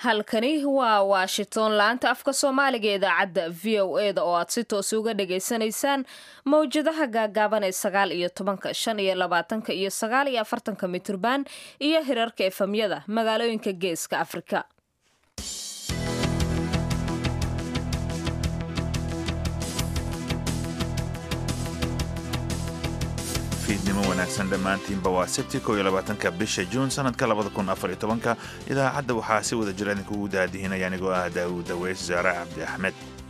halkani waa washington laanta afka soomaaliga idaacadda v o e da oo aad si toos uga dhagaysanaysaan mawjadaha gaagaaban ee sagaal iyo tobanka shan iyo labaatanka iyo sagaal iyo afartanka mitirban iyo hirarka efamyada magaalooyinka geeska afrika fiidnimo wanaagsan dhammaantiinba waa sabti ko iyo labaatanka bisha juun sanadka labada kun afar iyo tobanka idaacadda waxaa si wada jira idinkugu daadihinaya anigoo ah daawud daweys zaare cabdi axmed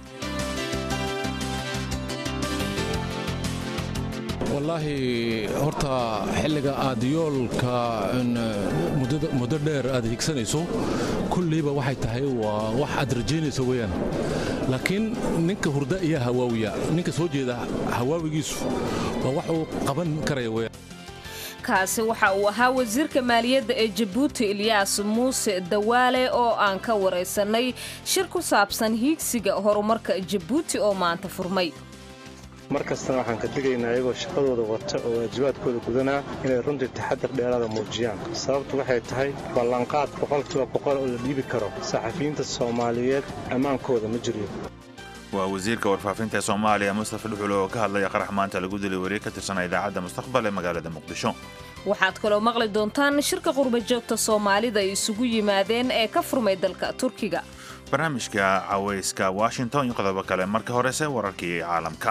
wallaahi horta xilliga aad yoolka muddo dheer aad higsanayso kulliiba waxay tahay waa wax aad rajaynayso weyaan laakiin ninka hurda iyo hawaawiya ninka soo jeeda hawaawigiisu waa wax uu qaban karaya weyaan kaasi waxa uu ahaa wasiirka maaliyadda ee jabuuti ilyaas muuse dawaale oo aan ka waraysanay shir ku saabsan hiigsiga horumarka jabuuti oo maanta furmay mar kastana waxaan ka digaynaa iyagoo shaqadooda wata oo waajibaadkooda gudanaa inay runtii taxadar dheeraada muujiyaan sababtu waxay tahay ballanqaad boqolkiiba boqol oo la dhiibi karo saxafiyiinta soomaaliyeed ammaankooda ma jiriyo waa wasiirka warfaafinta ee soomaaliya mustafa dhuxul oo ka hadlaya qarax maanta lagu dilay wariir ka tirsana idaacadda mustaqbal ee magaalada muqdisho waxaad kaloo maqli doontaan shirka qurbajoogta soomaalida ay isugu yimaadeen ee ka furmay dalka turkiga barnaamijka cawayska washington iyo qodobo kale marka horese wararkii caalamka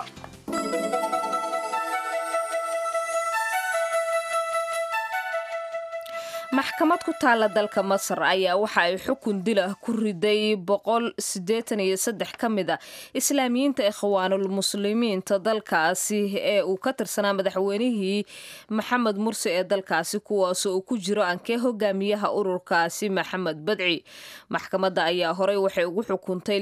maxkamad ku taala dalka masar ayaa waxa ay xukun dilah ku riday ka mid a islaamiyiinta ikhwaanul muslimiinta dalkaasi ee uu ka tirsanaa madaxweynihii maxamed mursi ee dalkaasi kuwaasoo uu ku jiro ankee hogaamiyaha ururkaasi maxamed badci maxkamadda ayaa horey waxay ugu xukuntay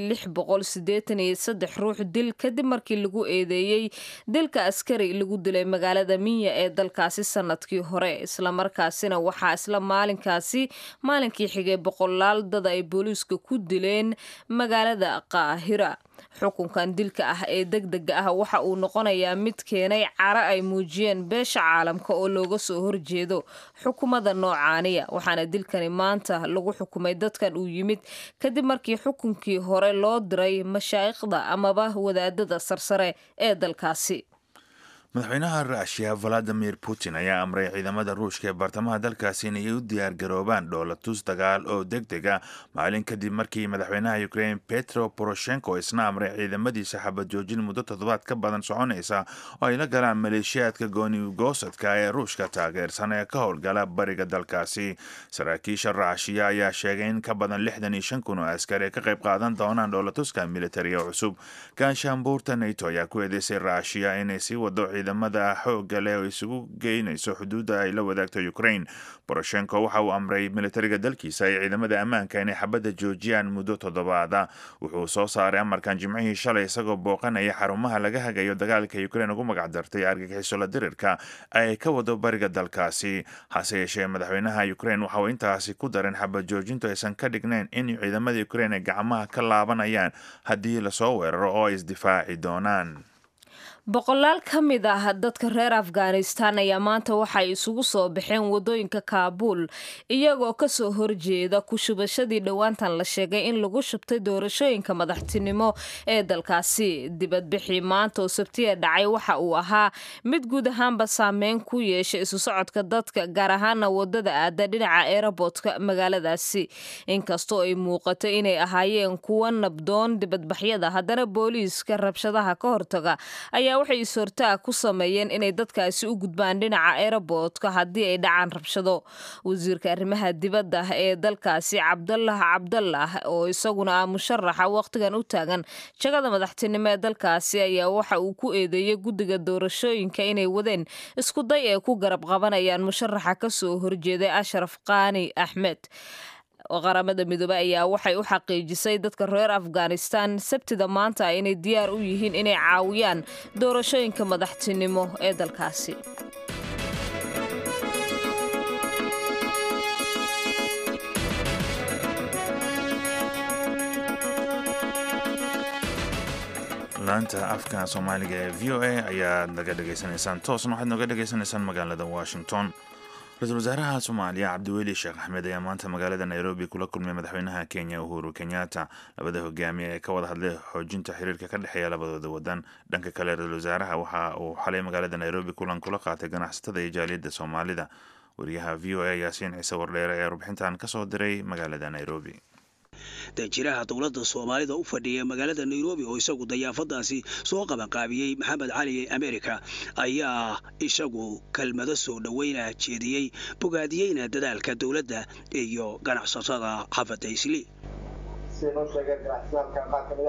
ruux dil kadib markii lagu eedeeyey dilka askari lagu dilay magaalada minya ee dalkaasi sanadkii hore islamarkaasina waxaa isla maalinkaasi maalinkii xigay boqolaal dad ay booliiska ku dileen magaalada qaahira xukunkan dilka ah ee degdega ah waxa uu noqonayaa mid keenay caro ay muujiyeen beesha caalamka oo looga soo horjeedo xukuumadda noocaaniya waxaana dilkani maanta lagu xukumay dadkan uu yimid kadib markii xukunkii hore loo diray mashaayikhda amaba wadaadada sarsare ee dalkaasi madaxweynaha ruushiya valadimir putin ayaa amray ciidamada ruushka ee baartamaha dalkaasi inay u diyaargaroobaan dhoolatus dagaal oo deg deg a maalin kadib markii madaxweynaha ukrain petro poroshenko isna amray ciidamadiisa xabad joojin muddo toddobaad ka badan soconaysa oo ay la galaan maleeshiyaadka goonigoosadka ee ruushka taageersan ee ka howlgala bariga dalkaasi saraakiisha ruushiya ayaa sheegay in ka badan lixdan iyo shan kun oo askar ee ka qayb qaadan doonaan dhoolatuska militariga cusub gaashaanbuurta nato ayaa ku eedeysay ruushiya inay sii wado ciidamada xoogga leh oo isugu geynayso xuduudda ay la wadaagto ukrain boroshenko waxa uu amray militariga dalkiisa iyo ciidamada ammaanka inay xabadda joojiyaan muddo toddobaada wuxuu soo saaray amarkan jimcihii shalay isagoo booqanaya xarumaha laga hagayo dagaalka ukrain ugu magacdartay argagixisola dirirka ay ka wado bariga dalkaasi hase yeeshee madaxweynaha ukrain waxa uu intaasi ku darin xabad joojintu aysan ka dhignayn in ciidamada ukrain ay gacmaha ka laabanayaan haddii lasoo weeraro oo ay isdifaaci doonaan boqolaal ka mid ah dadka reer afghanistan ayaa maanta waxay isugu soo baxeen wadooyinka kaabuul iyagoo kasoo horjeeda ku shubashadii dhowaantan la sheegay in lagu shubtay doorashooyinka madaxtinimo ee dalkaasi dibadbixii maanta oo sabtiya dhacay waxa uu ahaa mid guud ahaanba saameyn ku yeeshay isu socodka dadka gaar ahaana wadada aada dhinaca eeraboodka magaaladaasi inkastoo ay muuqato inay ahaayeen kuwa nabdoon dibadbaxyada haddana booliiska rabshadaha ka hortaga ayaa waxay is-hortaag ku sameeyeen inay dadkaasi u gudbaan dhinaca eeraboodka haddii ay dhacaan rabshado wasiirka arrimaha dibadda ee dalkaasi cabdalah cabdalah oo isaguna ah musharaxa wakhtigan u taagan jagada madaxtinimo ee dalkaasi ayaa waxa uu ku eedeeyey guddiga doorashooyinka inay wadeen iskuday ay ku garab qabanayaan musharaxa kasoo horjeeday ashraf qaani axmed qaramada midoobe ayaa waxay u xaqiijisay dadka reer afghanistan sabtida maanta inay diyaar u yihiin inay caawiyaan doorashooyinka madaxtinimo ee dalkaasi laanta afka soomaaliga ee v o a ayaad naga dhegaysanaysaan toosna waxaad nooga dhegaysanaysaan magaalada washington ra-iisul wasaaraha soomaaliya cabdiweli sheekh axmed ayaa maanta magaalada nairobi kula kulmay madaxweynaha kenya uhuru kenyatta labada hogaamiye ee ka wada hadlay xoojinta xiriirka ka dhexeeya labadooda wadan dhanka kale ra-isul wasaaraha waxa uu xalay magaalada nairobi kulan kula qaatay ganacsatada iyo jaaliyadda soomaalida wariyaha v o a yaasiin ciise wardheere ayaa warbixintan kasoo diray magaalada nairobi danjiraha dowladda soomaalida u fadhiya magaalada nairobi oo isagu dayaafadaasi soo qabanqaabiyey maxamed cali america ayaa isagu kelmado soo dhoweyna jeediyey bogaadiyeyna dadaalka dowladda iyo ganacsatada xafada isli siday noo sheegeen ganacsatada qaar ka mid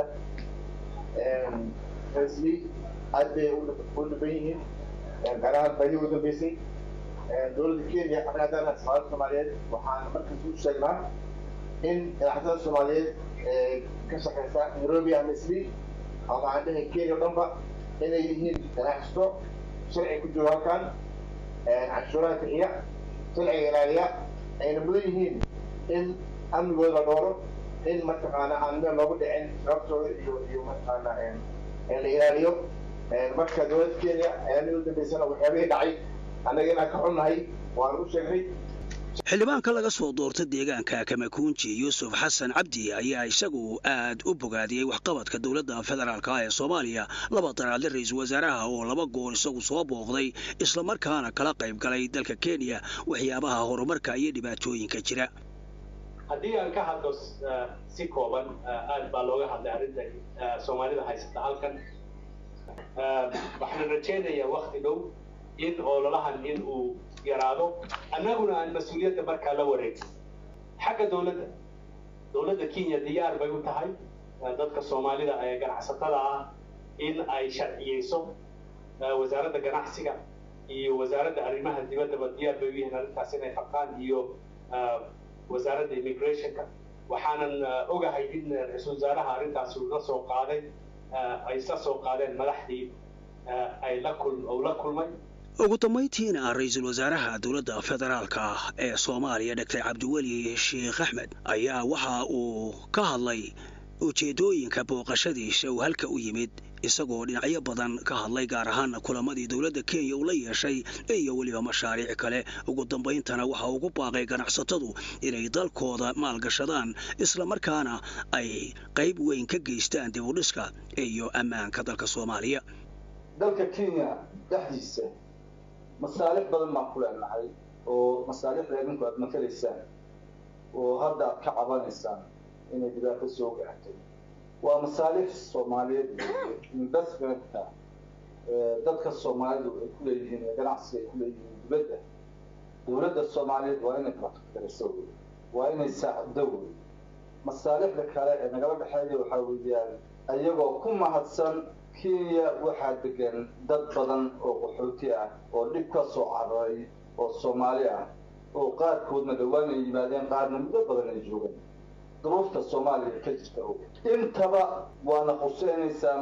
ah isli aad bay u dhiban yihiin gaar ahaan baydii ugu dambeysay dowladda kenya xabnaadana safaaradda soomaaliyeed waxaan markaas u sheegnaa in ganacsatada soomaaliyeed ee ka shaqeysa nairobi ama isli ama aan dhahay kenya o dhanba inay yihiin ganacsato sharci ku jooga halkan canshuuraha bixiya sharciga ilaaliya ayna mudan yihiin in amnigooda la dhooro in mataqaana aan meel loogu dhicin sababtooda iyo iyo mataqaana la ilaaliyo marka dowladda kenya ayaamii u dambeysana waxyaabihii dhacay annaga inaan ka xunnahay waan u sheegnay xildhibaanka laga soo doorta deegaanka kamakuunji yuusuf xasan cabdi ayaa isagu aad u bogaadiyey waxqabadka dowladda federaalk ee soomaaliya laba daraadle ra-iisul wasaaraha oo laba goor isagu soo booqday islamarkaana kala qayb galay dalka kenya waxyaabaha horumarka iyo dhibaatooyinka jira haddii aan ka hadlo si kooban aad baa looga hadlay arrinta soomaalida haysata halkan waxaan rajaynayaa wakti dhow in ololahan in uu yaraado annaguna aan mas-uuliyadda markaa la wareegin xagga dowladda dowladda kenya diyaar bay u tahay dadka soomaalida ee ganacsatada ah in ay sharciyeyso wasaaradda ganacsiga iyo wasaaradda arrimaha dibaddaba diyaar bay u yihiin arrintaas inay qabtaan iyo wasaaradda immigrationka waxaanan ogahay in ra-iisul wasaaraha arrintaasi uu la soo qaaday ay isla soo qaadeen madaxdii ay la kul uu la kulmay ugu dambayntiina ra-iisul wasaaraha dowladda federaalka ah ee soomaaliya doctor cabdiweli sheekh axmed ayaa waxa uu ka hadlay ujeedooyinka booqashadiisa uu halka u yimid isagoo dhinacyo badan ka hadlay gaar ahaan kulamadii dowladda kenya uu la yeeshay iyo weliba mashaariic kale ugu dambayntana waxa ugu baaqay ganacsatadu inay dalkooda maalgashadaan islamarkaana ay qayb weyn ka geystaan dib u dhiska iyo ammaanka dalka soomaaliya dalka kenya dhexdiisa masaalix badan baan ku leenahay oo masaalixda idinku aad matalaysaan oo hadda aad ka cabanaysaan inay dhibaato soo gaartay waa masaalix soomaaliyeed investmentka dadka soomaalidu ay ku leeyihiin ee ganacsiga ay ku leeyihiin dibadda dowladda soomaaliyeed waa inay protectariso wey waa inay saacido wey masaalixda kale ee nagala dhexeeya waxaa weeyaan iyagoo ku mahadsan kenya waxaa degan dad badan oo qaxooti ah oo dhib ka soo cararay oo soomaali ah oo qaarkoodna dhowaan ay yimaadeen qaarna muddo badan ay joogeen duruufta soomaaliya ka jirta og intaba waana quseynaysaa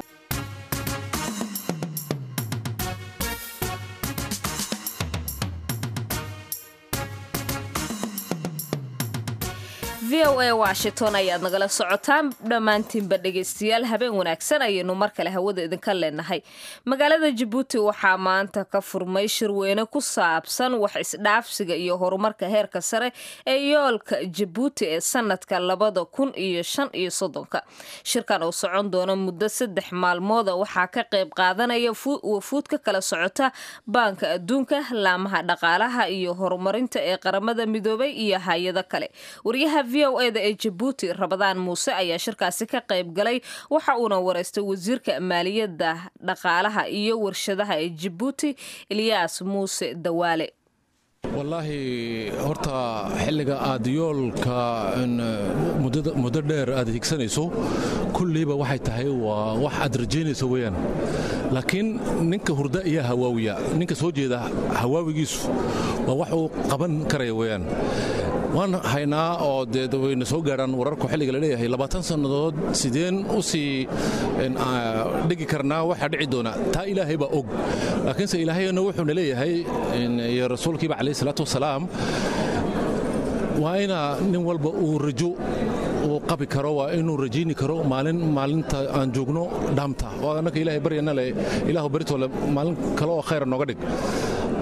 v o a washington ayaad nagala socotaan dhammaantiinba dhegaystayaal habeen wanaagsan ayaynu mar kale hawada idinka leenahay magaalada jabuuti waxaa maanta ka furmay shirweyne ku saabsan wax isdhaafsiga iyo horumarka heerka sare ee yoolka jabuuti ee sanadka labada kun iyo shan iyo soddonka shirkan oo socon doona muddo saddex maalmooda waxaa ka qayb qaadanaya wafuud ka kala socota baanka adduunka laamaha dhaqaalaha iyo horumarinta ee qaramada midoobay iyo hay-ado kale waryaha v o eda ee jabuuti rabadaan muuse ayaa shirkaasi ka qayb galay waxa uuna wareystay wasiirka maaliyadda dhaqaalaha iyo warshadaha ee jabuuti ilyaas muuse dawaale wallaahi horta xilliga aad yoolka muddo dheer aad higsanayso kulliiba waxay tahay waa wax aad rajaynayso weyaan laakiin ninka hurda iyo hawaawiya ninka soo jeeda hawaawigiisu waa wax uu qaban karaya weyaan waan haynaa oo dee wayna soo gaadhaan wararku xilliga laleeyahay labaatan sannadood sideen u sii dhigi karnaa waxaa dhici doona taa ilaahay baa og laakiinse ilaahayna wuxuuna leeyahay iyo rasuulkiiba calayhi salaatu wasalaam waa ina nin walba uu rajo uu qabi karo waa inuu rajayni karo maalin maalinta aan joogno dhaamta oo annaka ilaahay baryana le ilaahu baritole maalin kale oo khayra nooga dhig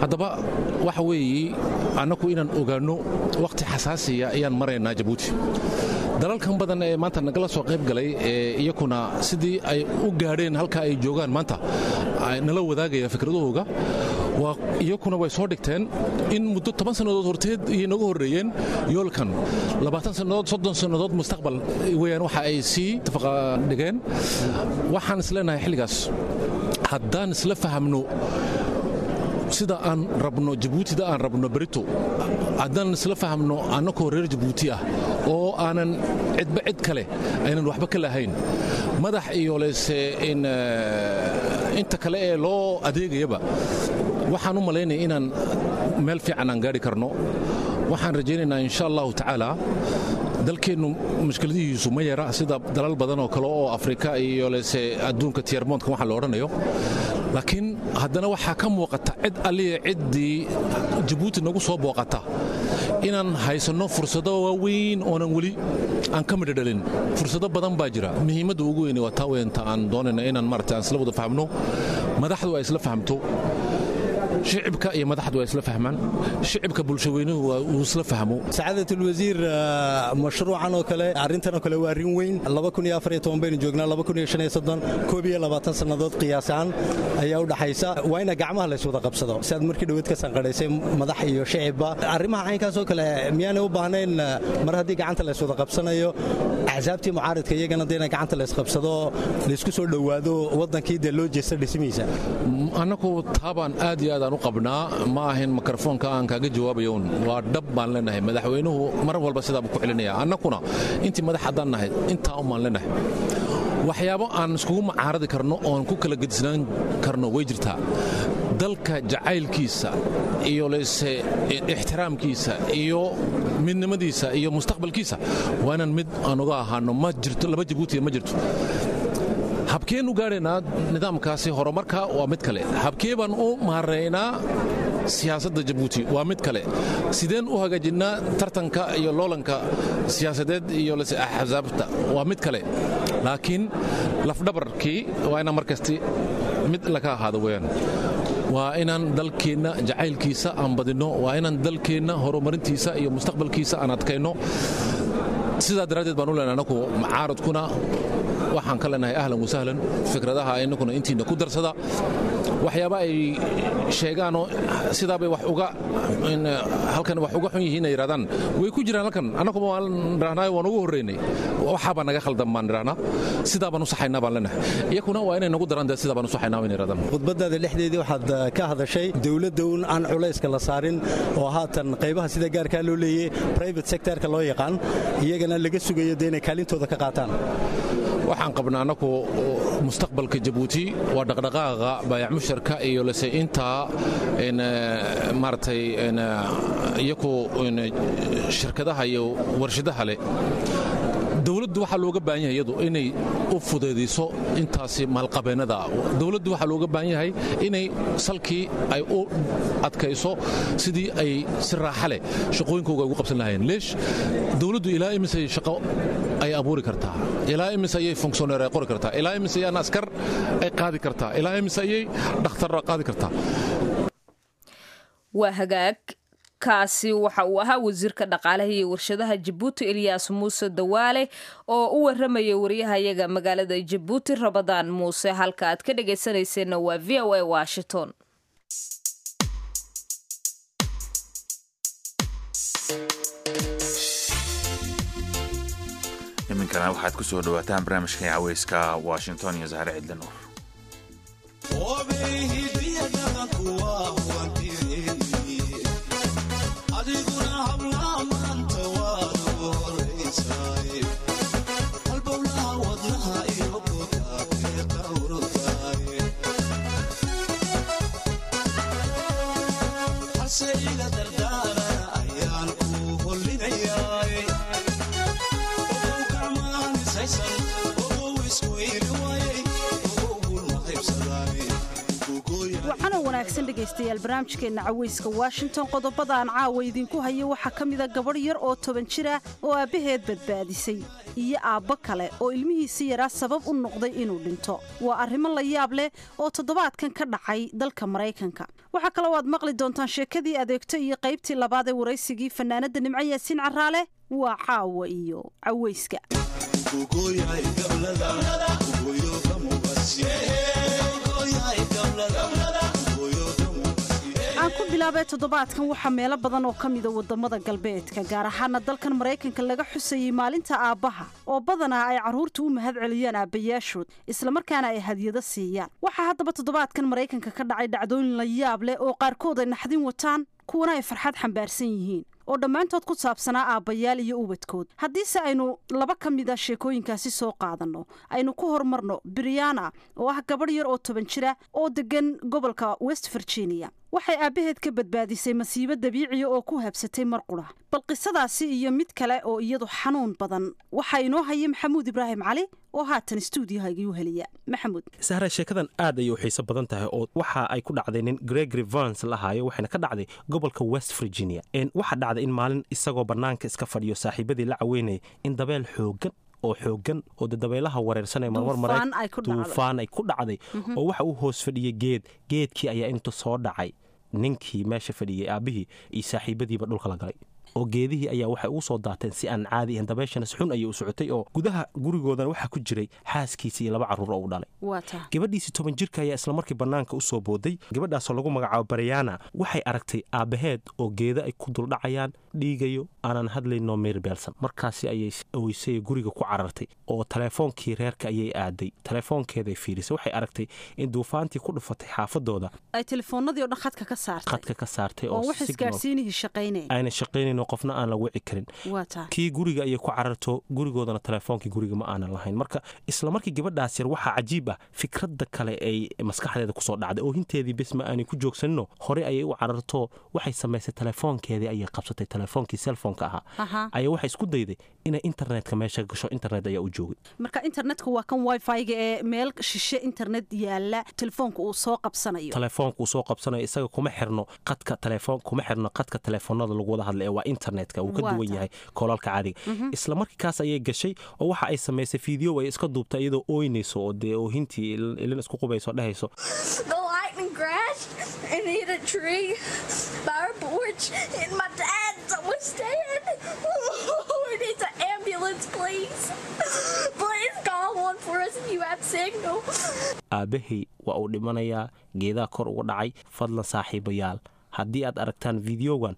haddaba waxa weeye annaku inaan ogaanno wakhti xasaasiya ayaan maraynaa jabuuti dalalkan badan ee maanta nagala soo qayb galay ee iyakuna sidii ay u gaadheen halka ay joogaan maanta nala wadaagaya fikradahooga waa iyakuna way soo dhigteen in muddo toban sannadood horteed iyay naga horreeyeen yoolkan labaatan sannadood soddon sannadood mustaqbal weyaan waxa ay sii tafaqa dhigeen waxaan isleenahay xilligaas haddaan isla fahamno sida aan rabno jabuutida aan rabno berito haddaan isla fahamno annakoo reer jabuuti ah oo aanan cidba cid kale aynan waxba ka lahayn madax iyo lese inta kale ee loo adeegayaba waxaan u malaynaya inaan meel fiican aan gaadhi karno waxaan rajaynaynaa insha allahu tacaala dalkeennu mushkiladihiisu ma yara sida dalal badan oo kale oo afrika iyo lese adduunka tiyarmoontka waxa la odhanayo laakiin haddana waxaa ka muuqata cid alliya ciddii jabuuti nagu soo booqata inaan haysanno fursado waaweyn oonan weli aan ka midho dhalin fursado badan baa jira muhiimadda ugu weyne waa taa weynta aan doonayna inaan marata aan isla wada fahmno madaxdu ay isla fahamto shicibka iyo madaxdu ay isla fahmaan shicibka bulshaweynuhu uu isla fahmo sacadat ulwasiir mashruucan oo kale arrintan oo kale waa arrin weyn baynu joognaa koob iyo labaatan sannadood qiyaasaan ayaa u dhaxaysa waa ina gacmaha lays wada qabsado si aad markii dhaweed ka sanqadhaysay madax iyo shicibba arrimaha caynkaas oo kale miyaanay u baahnayn mar haddii gacanta lays wada qabsanayo axsaabtii mucaaridka iyagana dee ina gacanta lays qabsado laysku soo dhowaado waddankii dee loo jeesta dhismihiisa annagu taabaan aad iyo aad aan u qabnaa ma ahayn mikrofoonka aan kaaga jawaabayoun waa dhab baan leenahay madaxweynuhu mar walba sidaabuu ku celinaya annakuna intii madax haddaan nahay intaa un baan leenahay waxyaabo aan iskugu macaaradi karno oon ku kala gedisnaan karno way jirtaa dalka jacaylkiisa iyo lese ixtiraamkiisa iyo midnimadiisa iyo mustaqbalkiisa waa inaan mid aan uga ahaano ma jirto laba jabuutiya ma jirto habkeen u gaadhaynaa nidaamkaasi horumarka waa mid kale habkee baan u maaraynaa siyaasadda jabuuti waa mid kale sideen u hagaajinnaa tartanka iyo loolanka siyaasadeed iyo lase axsaabta waa mid kale laakiin lafdhabarkii waa inaan markasti mid laga ahaado weyaan waa inaan dalkeenna jacaylkiisa aan badinno waa inaan dalkeenna horumarintiisa iyo mustaqbalkiisa aan adkayno sidaa daraaddeed baan u leenahay anaku macaaradkuna waxaan ka leenahay ahlan wasahlan fikradaha inakuna intiina ku darsada waxyaaba ay sheegaanoo sidaabay wax uga halkan wax uga xun yihiin ay yidhahdaan way ku jiraan halkan annaguma waan idhahnaayo waan ugu horreynay waxaabaa naga khaldan baan idhahnaa sidaa baan u saxaynaa baan leenahay iyakuna waa inay nagu daraan dee sidaa baan u saxaynaa wayn yidhahdaan khudbadaada dhexdeedii waxaad ka hadashay dowladda un aan culayska la saarin oo haatan qaybaha sida gaarkaa loo leeyey private sectorka loo yaqaan iyagana laga sugayo dee inay kaalintooda ka qaataan waxaan qabnaa annaku mustaqbalka jabuuti waa dhaqdhaqaaqa baayac musharka iyo lase intaa maaragtay iyaku shirkadaha iyo warshadaha leh dowladdu waxaa looga baahan yahay iyadu inay u fudaydiso intaasi maalqabeennada dowladdu waxaa looga baahan yahay inay salkii ay u adkayso sidii ay si raaxa leh shaqooyinkooga ugu qabsan lahayeen leesh dowladdu ilaa imisay shaqo ay abuuri kartaa ilaa imis ayay funksioneer ay qori kartaa ilaa imis ayaan askar ay qaadi kartaa ilaa imis ayay dhakhtar qaadi kartaa waa hagaag kaasi waxa uu ahaa wasiirka dhaqaalaha iyo warshadaha jabuuti elyaas muuse dawaale oo u waramaya waryahayaga magaalada jabuuti rabadaan muuse halka aad ka dhagaysanayseena waa v o a washington iminkana waxaad ku soo dhawaataan barnaamijka caweyska washington iyo zahre cidli nuur dhegaystayaal barnaamijkeenna caweyska washington qodobada aan caawa idinku hayo waxaa ka mida gabadh yar oo toban jir ah oo aabbaheed badbaadisay iyo aabbo kale oo ilmihiisii yaraa sabab u noqday inuu dhinto waa arrimo la yaab leh oo toddobaadkan ka dhacay dalka maraykanka waxaa kaloo aad maqli doontaan sheekadii adeegto iyo qaybtii labaad ee waraysigii fanaanadda nimco yaasiin caraale waa caawa iyo caweyska aan ku bilaabay toddobaadkan waxaa meelo badan oo ka mida wadamada galbeedka gaar ahaana dalkan maraykanka laga xusayey maalinta aabbaha oo badanaa ay carruurta u mahad celiyaan aabbayaashood islamarkaana ay hadyado siiyaan waxaa haddaba toddobaadkan maraykanka ka dhacay dhacdooyin la yaab leh oo qaarkood ay naxdin wataan kuwana ay farxad xambaarsan yihiin oo dhammaantood ku saabsanaa aabbayaal iyo ubadkood haddiise aynu laba ka mid a sheekooyinkaasi soo qaadanno aynu ku horumarno briana oo ah gabadh yar oo toban jira oo deggan gobolka west virginia waxay aabbaheed ka badbaadisay masiibo dabiiciya oo ku habsatay mar qura bal qisadaasi iyo mid kale oo iyadu xanuun badan waxaa inoo haya maxamuud ibraahim cali oo haatan stuudiohayguu heliya maxamuud sahra sheekadan aad ayay u xiiso badan tahay oo waxa ay ku dhacday nin gregory vans lahaayo waxayna ka dhacday gobolka west virginia waxaa dhacday in maalin isagoo bannaanka iska fadhiyo saaxiibadii la caweynayay in dabeel xoogan oo xoogan oo de dabeelaha wareersan ee marmar duufaan ay ku dhacday oo waxa uu hoos fadhiyey geed geedkii ayaa intu soo dhacay ninkii meesha fadhiyey aabbihii iyo saaxiibadiiba dhulka la galay oo geedihii ayaa waxay ugu soo daateen si aan caadi ahayn dabeeshanas xun ayay u socotay oo gudaha gurigoodana waxaa ku jiray xaaskiisa iyo laba carruur oo u dhalay gabadhiisii toban jirka ayaa islamarkii bannaanka u soo booday gabadhaasoo lagu magacaabo baryana waxay aragtay aabbaheed oo geeda ay ku duldhacayaan dhiigayo aanan hadlaynoo meerbeelsan markaasi ayay oysay guriga ku carartay oo taleefoonkii reerka ayay aaday taleefoonkeeday fiirisay waxay aragtay in duufaantii ku dhufatay xaafadooda ay telefoonadii o dhan khadka ka saartay khadka ka saartay oo wax isgaarsiinihii shaqaynay ayna shaqaynayn qofna aan la wici karin kii guriga ayay ku cararto gurigoodana teleefoonkii guriga ma aanan lahayn marka isla markii gabadhaas yar waxaa cajiib ah fikradda kale ay maskaxdeeda kusoo dhacday oo hinteedii bis ma aanay ku joogsanino hore ayay u cararto waxay samaysay telefoonkeedii ayay qabsatay telefoonkii selfoonka ahaa ayaa waxay isku dayday inay internetka meesha gasho internet ayaa u joogay marka internetka waa kan wifi-ga ee meel shishe internet yaala telefoonka uu soo qabsanayo telefoonka uu soo qabsanayo isaga kuma xirno qadka telefoon kuma xirno qadka telefoonada lagu wada hadla ee waa internetka wuu ka duwan yahay koolalka caadiga isla markii kaas ayay gashay oo waxa ay samaysay fiideo ay iska duubta iyadoo ooynayso oo dee oohintii ilin isku qubayso dhehayso aabbahay waa uu dhimanayaa geedaha kor uga dhacay fadlan saaxiibayaal haddii aad aragtaan videogan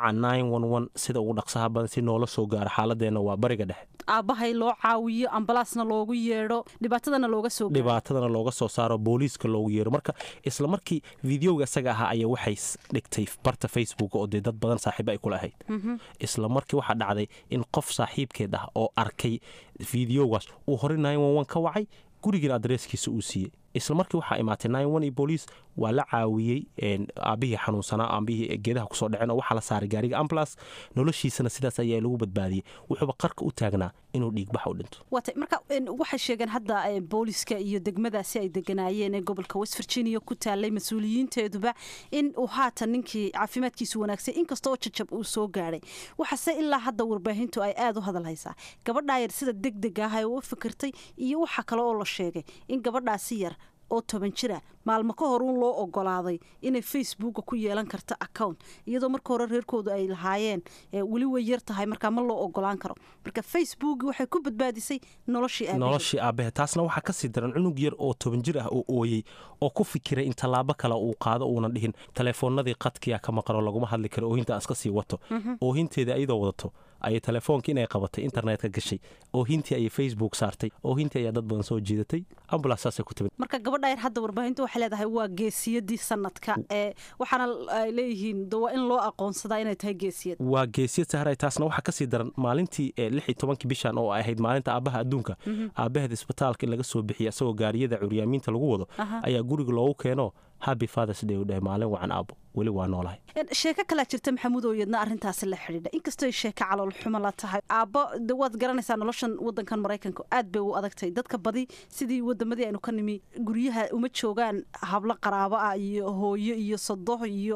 waca sida ugu dhaqsaha badan si noola soo gaaro xaaladeenna waa bariga dhexe aabbahay loo caawiyo ambalaasna loogu yeedho dhibaatadana looga soo dhibaatadana looga soo saaro booliiska loogu yeedho marka isla markii videoga isaga ahaa ayaa waxay dhigtay barta facebook oo dee dad badan saaxiiba ay kula ahayd isla markii waxaa dhacday in qof saaxiibkeed ah oo arkay videogaas uu horey ka wacay gurigiina adreeskiisa uu siiyey isla markii waxaa imaatay iyo booliis waa la caawiyey aabbihii xanuunsanaa aabihii geedaha kusoo dhaceen oo waxaa la saaray gaariga ambulas noloshiisana sidaas ayaa lagu badbaadiyey wuxuuba qarka u taagnaa inuu dhiigbax u dhinto waatay marka waxay sheegeen hadda booliska iyo degmadaasi ay deganaayeen ee gobolka west virginia ku taalay mas-uuliyiinteeduba in uu haatan ninkii caafimaadkiisu wanaagsay inkasta oo jajab uu soo gaadhay waxaase ilaa hadda warbaahintu ay aada u hadal haysaa gabadhaa yar sida deg deg ah ay u fikirtay iyo waxa kale oo la sheegay in gabadhaasi yar oo toban jira maalmo ka hor uun loo ogolaaday inay facebooka ku yeelan karto account iyadoo marka hore reerkoodu ay lahaayeen weli way yar tahay markaa ma loo ogolaan karo marka facebook waxay ku badbaadisay noloshii aabahe taasna waxaa kasii daran cunug yar oo toban jir ah oo ooyey oo ku fikiray in tallaabo kale uu qaado uunan dhihin telefoonadii qadkiya ka maqanoo laguma hadli karo oohinta aan iska sii wato oohinteeda ayadoo wadato ayay telefoonka inay qabatay internetka gashay oohintii ayay facebook saartay oohintii ayaa dad badan soo jiidatay ambulans saasay ku timid marka gabadha yar hadda warbaahinta waxay leedahay waa geesiyadii sanadka ee waxaana ay leeyihiin waa in loo aqoonsadaa inay tahay geesiyad waa geesiyad sahray taasna waxaa kasii daran maalintii lix iyo tobankii bishan oo ay ahayd maalinta aabaha adduunka aabaheed isbitaalka in laga soo bixiya isagoo gaariyada curyaamiinta lagu wado ayaa guriga loogu keeno happy fathers day u dhahay maalin wacan aabo weli waa noolahay sheeko kalaa jirta maxamuud oo iyadna arrintaasi la xidhiidha inkastoo sheeko calool xumo la tahay aabbo de waad garanaysaa noloshan wadankan maraykanka aad bay u adagtay dadka badi sidii wadamadii aynu ka nimi guryaha uma joogaan hablo qaraabo ah iyo hooyo iyo sodoh iyo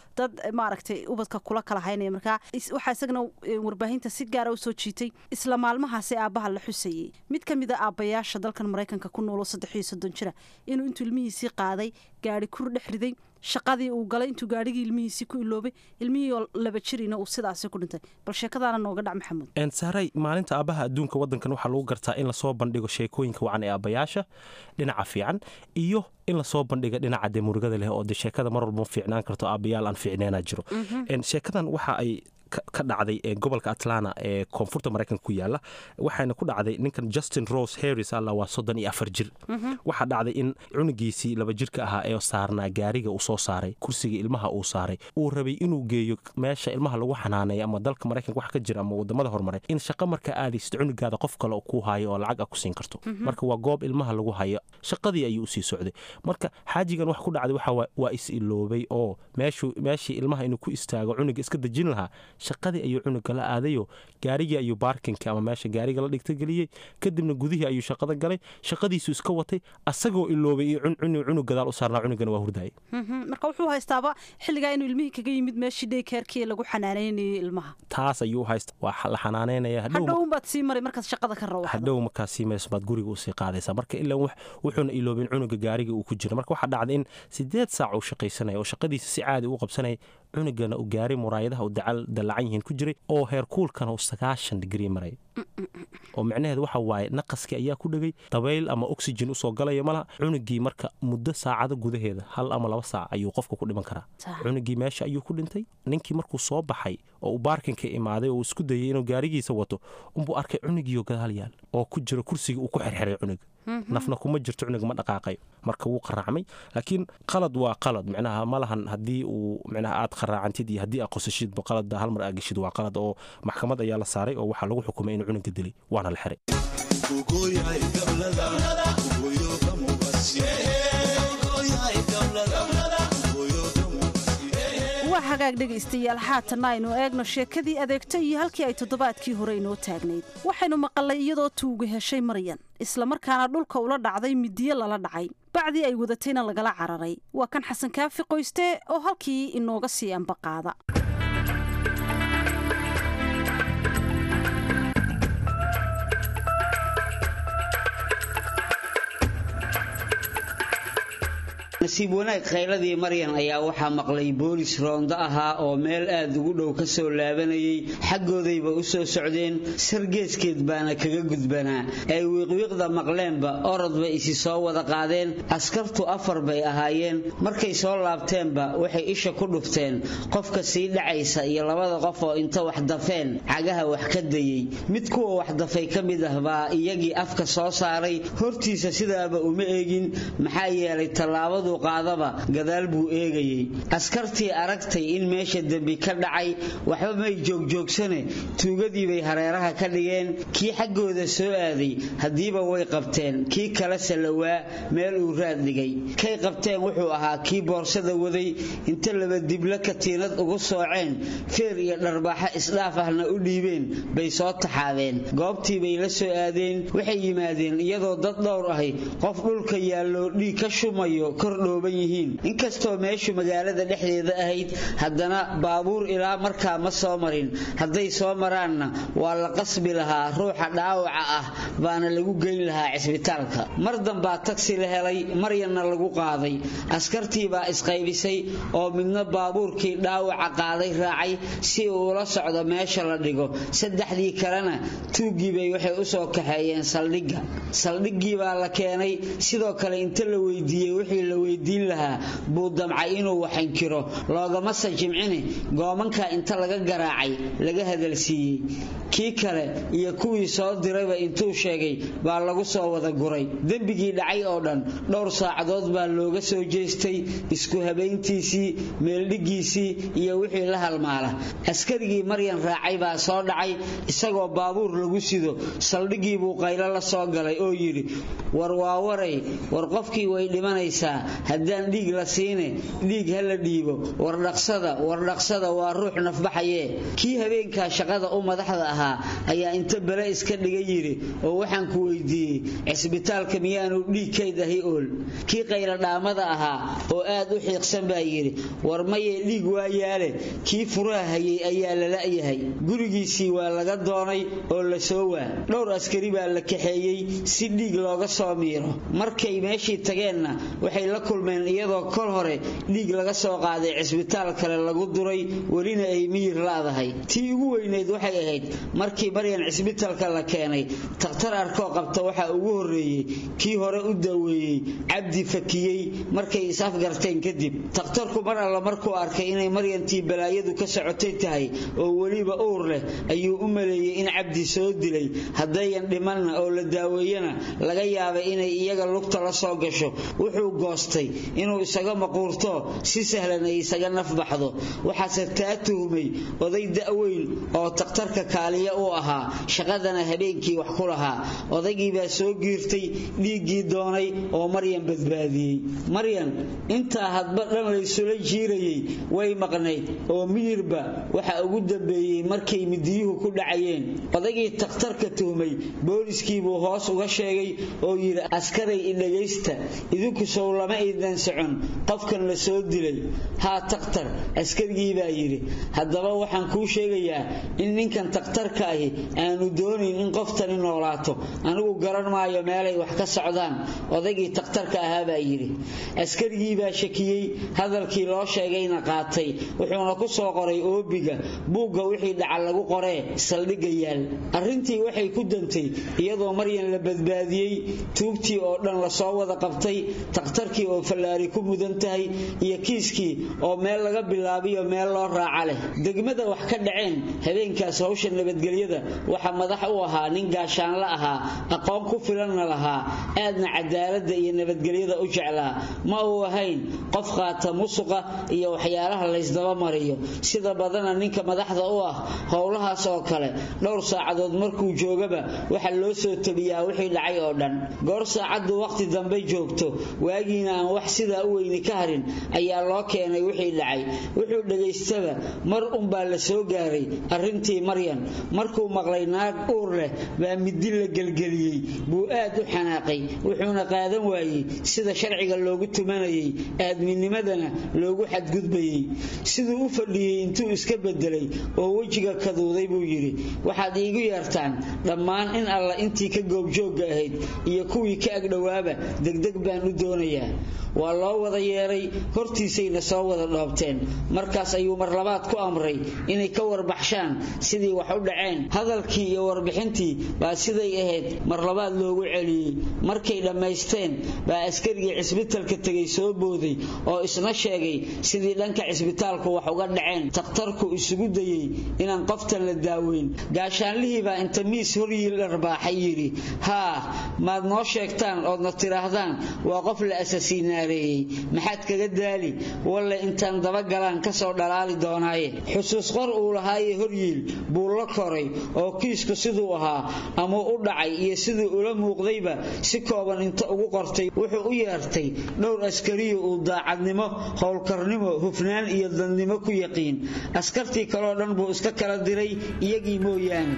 dad maaragtay ubadka kula kala haynaya markaa waxaa isagana warbaahinta si gaara usoo jiitay isla maalmahaasi aabbaha la xusayey mid ka mid a aabbayaasha dalkan maraykanka ku noolo saddex iyo soddon jira inuu intuu ilmihiisii qaaday gaari kur dhex riday shaqadii uu galay intuu gaarhigii ilmihiisii ku iloobay ilmihii oo laba jirina uu sidaasi ku dhintay bal sheekadaana nooga dhac maxamuud saaray maalinta aabbaha adduunka waddankan waxaa lagu gartaa in lasoo bandhigo sheekooyinka wacan ee aabbayaasha dhinaca fiican iyo in lasoo bandhiga dhinaca dee murugada leh oo de sheekada mar walba ma fiicnaan karto aabbayaal aan fiicneena jiro sheekadan waxa ay ka dhacday ee gobolka atlanta ee koonfurta maraykanka ku yaala waxaana ku dhacday ninkan justin rose harris alla waa soddon iyo afar jir waxaa dhacday in cunugiisii laba jirka ahaa ee saarnaa gaariga uu soo saaray kursiga ilmaha uu saaray uu rabay inuu geeyo meesha ilmaha lagu xanaaneeyo ama dalka maraykanka wax ka jira ama wadamada horumaray in shaqa marka aadaysid cunugaada qof kale ku hayo oo lacag a ku siin karto marka waa goob ilmaha lagu hayo shaqadii ayuu usii socday marka xaajigan wax ku dhacday waxa waa is iloobay oo meeshii ilmaha inuu ku istaago cunuga iska dejin lahaa shaqadii ayuu cunuga la aadayo gaarigii ayuu baarkinka ama meesha gaariga la dhigtageliyey kadibna gudihii ayuu shaqada galay shaqadiisu iska watay asagoo iloobay iyo cunug gadaal u saarnaa cunugana waa hurdayay marka wuxuu haystaaba xilligaa inuu ilmihii kaga yimid meeshii dheykeerkii lagu xanaanaynayay ilmaha taas ayuu haysta waa la xanaanaynaya hadhowunbaad sii maray markaad shaqada ka rawaxdo hadhow markaa sii marayso baad guriga usii qaadaysaa marka ilaa wuxuuna iloobin cunuga gaariga uu ku jira marka waxaa dhacday in sideed saac uu shaqaysanaya oo shaqadiisa si caadi u qabsanaya cunugana uu gaaray muraayadaha uu dallacan yihiin ku jiray oo heerkuulkana uu sagaashan digrii maray oo micnaheedu waxa waaye naqaskii ayaa ku dhegay dabayl ama oxygen usoo galaya malaha cunugii marka muddo saacado gudaheeda hal ama laba saac ayuu qofka ku dhiman karaa cunugii meesha ayuu ku dhintay ninkii markuu soo baxay oo uu baarkinka imaaday oo uu isku dayay inuu gaarigiisa wato unbuu arkay cunugiioo gadaal yaal oo ku jiro kursigii uu ku xirxiray cunuga nafna kuma jirto cunug ma dhaqaaqayo marka wuu qaraacmay laakiin qalad waa qalad micnaha ma lahan haddii uu micnaha aad qaraacantid iyo haddii aad qosashidba qalad hal mar aad geshid waa qalad oo maxkamad ayaa la saaray oo waxaa lagu xukumay inuu cunuga dilay waana la xiray waa hagaag dhegaystayaal haatanna aynu eegno sheekadii adeegta iyo halkii ay toddobaadkii hore inoo taagnayd waxaynu maqalnay iyadoo tuuga heshay maryan islamarkaana dhulka ula dhacday midiyo lala dhacay bacdii ay wadatayna lagala cararay waa kan xasan kaafi qoyste oo halkii inooga sii ambaqaada nasiib wanaag khayladii maryan ayaa waxaa maqlay boolis roondo ahaa oo meel aad ugu dhow ka soo laabanayay xaggoodayba u soo socdeen sargeeskeed baana kaga gudbanaa ay wiiqwiiqda maqleenba orod bay isi soo wada qaadeen askartu afar bay ahaayeen markay soo laabteenba waxay isha ku dhufteen qofka sii dhacaysa iyo labada qof oo inta wax dafeen cagaha wax ka dayey mid kuwa wax dafay ka mid ah baa iyagii afka soo saaray hortiisa sidaaba uma eegin maxaa yeelay tallaabadu qaadaba gadaal buu eegayey askartii aragtay in meesha dembi ka dhacay waxba may joogjoogsane tuugadii bay hareeraha ka dhigeen kii xaggooda soo aaday haddiiba way qabteen kii kale salawaa meel uu raad dhigay kay qabteen wuxuu ahaa kii boorsada waday inta laba diblo katiinad ugu sooceen feer iyo dharbaaxo isdhaaf ahna u dhiibeen bay soo taxaadeen goobtii bay la soo aadeen waxay yimaadeen iyadoo dad dhowr ahi qof dhulka yaallo dhiig ka shumayo kordhooban yihiin inkastoo meeshu magaalada dhexdeeda ahayd haddana baabuur ilaa markaa ma soo marin hadday soo maraanna waa la qasbi lahaa ruuxa dhaawaca ah baana lagu geyn lahaa cisbitaalka mar dambaa tagsi la helay maryanna lagu qaaday askartii baa isqaybisay oo midna baabuurkii dhaawaca qaaday raacay si uu ula socdo meesha la dhigo saddexdii kalena tuuggii bay waxay u soo kaxeeyeen saldhigga saldhiggii baa la keenay sidoo kale inta la weydiiyey wixii la weydiin lahaa buu damcay inuu waxankiro loogamase jimcine goomanka inta laga garaacay laga hadalsiiyey kii kale iyo kuwii soo dirayba intuu sheegay baa lagu soo wada guray dembigii dhacay oo dhan dhowr saacadood baa looga soo jeestay isku habayntiisii meeldhiggiisii iyo wixii la halmaala askarigii maryan raacay baa soo dhacay isagoo baabuur lagu sido saldhiggii buu qaylo la soo galay oo yidhi war waa waray war qofkii way dhimanaysaa haddaan dhiig la siine dhiig ha la dhiibo wardhaqsada wardhaqsada waa ruux nafbaxaye kii habeenkaa shaqada u madaxda ahaa ayaa inta bele iska dhiga yidhi oo waxaan ku weydiiyey cisbitaalka miyaanu dhiig kayd ahi ool kii qayladhaamada ahaa oo aad u xiiqsan baa yidhi war maye dhiig waa yaale kii furaha hayay ayaa la la'yahay gurigiisii waa laga doonay oo la soo waa dhowr askari baa la kaxeeyey si dhiig looga soo miiro markay meeshii tageenna waxay la kulmeen iyadoo kol hore dhiig laga soo qaaday cisbitaal kale lagu duray welina ay miyir la'dahay tii ugu weyneyd waxay ahayd markii maryan cisbitaalka la keenay takhtar arkoo qabta waxaa ugu horreeyey kii hore u daweeyey cabdi fakiyey markay is-afgarteen kadib takhtarku mar alla markuu arkay inay maryantii balaayadu ka socotay tahay oo weliba uur leh ayuu u maleeyey in cabdi soo dilay haddayan dhimanna oo la daaweeyana laga yaabay inay iyaga lugta la soo gasho wuxuu goostay inuu isaga maquurto si sahlan ay isaga nafbaxdo waxaase taa tuhmay oday da'weyn oo takhtarka kaaliya u ahaa shaqadana habeenkii wax ku lahaa odaygii baa soo giirtay dhiiggii doonay oo maryan badbaadiyey maryan intaa hadba dhan laysula jiirayey way maqnayd oo miyirba waxa ugu dambeeyey markay midiyuhu ku dhacayeen odaygii takhtarka tuhmay booliskiibuu hoos uga sheegay oo yidhi askaray idhagaysta idinku sow lama idan socon qofkan la soo dilay haa takhtar askarigii baa yidhi haddaba waxaan kuu sheegayaa in ninkan takhtarka ahi aanu doonayn in qoftani noolaato anigu garan maayo meelay wax ka socdaan odaygii takhtarka ahaa baa yidhi askarigii baa shakiyey hadalkii loo sheegayna qaatay wuxuuna ku soo qoray oobiga buugga wixii dhaca lagu qoree saldhigga yaal arrintii waxay ku dantay iyadoo maryan la badbaadiyey tuugtii oo dhan lasoo wada qabtay takhtarkii oo fallaari ku mudan tahay iyo kiiskii oo meel laga bilaabiyo meel loo raaca leh degmada wax ka dhaceen habeenkaas hawsha nabadgelyada waxa madax u ahaa nin gaashaanla ahaa aqoon ku filanna lahaa aadna cadaaladda iyo nabadgelyada u jeclaa ma uu ahayn qof qaata musuqa iyo waxyaalaha laysdaba mariyo sida badana ninka madaxda u ah howlahaas oo kale dhowr saacadood markuu joogaba waxa loo soo tabiyaa wixii dhacay oo dhan goor saacaddu waqti dambe joogto waagiina aan wax sidaa u weyni ka harin ayaa loo keenay wixii dhacay wuxuu dhagaystaba mar unbaa la soo gaaray arrintii maryan markuu maqlay naag uur leh baa midi la gelgeliyey buu aad u xanaaqay wuxuuna qaadan waayey sida sharciga loogu tumanayay aadminimadana loogu xadgudbayey siduu u fadhiyey intuu iska bedelay oo wejiga kaduuday buu yidhi waxaad iigu yeertaan dhammaan in alla intii ka goobjoogga ahayd iyo kuwii ka agdhowaaba degdeg baan u doonayaa waa loo wada yeeray hortiisayna soo wada dhoobteen markaas ayuu mar labaad ku amray inay ka warbaxshaan sidii wax u dhaceen hadalkii iyo warbixintii baa siday ahayd mar labaad loogu celiyey markay dhammaysteen baa askarigii cisbitalka tegay soo booday oo isna sheegay sidii dhanka cisbitaalku wax uga dhaceen takhtarku isugu dayey inaan qoftan la daaweyn gaashaanlihii baa inta miis horyiil dharbaaxay yidhi haa maad noo sheegtaan oodna tidhaahdaan waa qof la asasiinaareeyey maxaad kaga daali walle intaan dabagalaan kasoo dhalaali doonaaye xusuus qor uu lahaaye horyiil buu la koray oo kiisku siduu ahaa ama u dhacay iyo siduu ula muuqdayba si kooban inta ugu qortay wuxuu u yeertay dhowr askariyo uu daacadnimo howlkarnimo hufnaan iyo dadnimo ku yaqiin askartii kaleo dhan buu iska kala diray iyagii mooyaane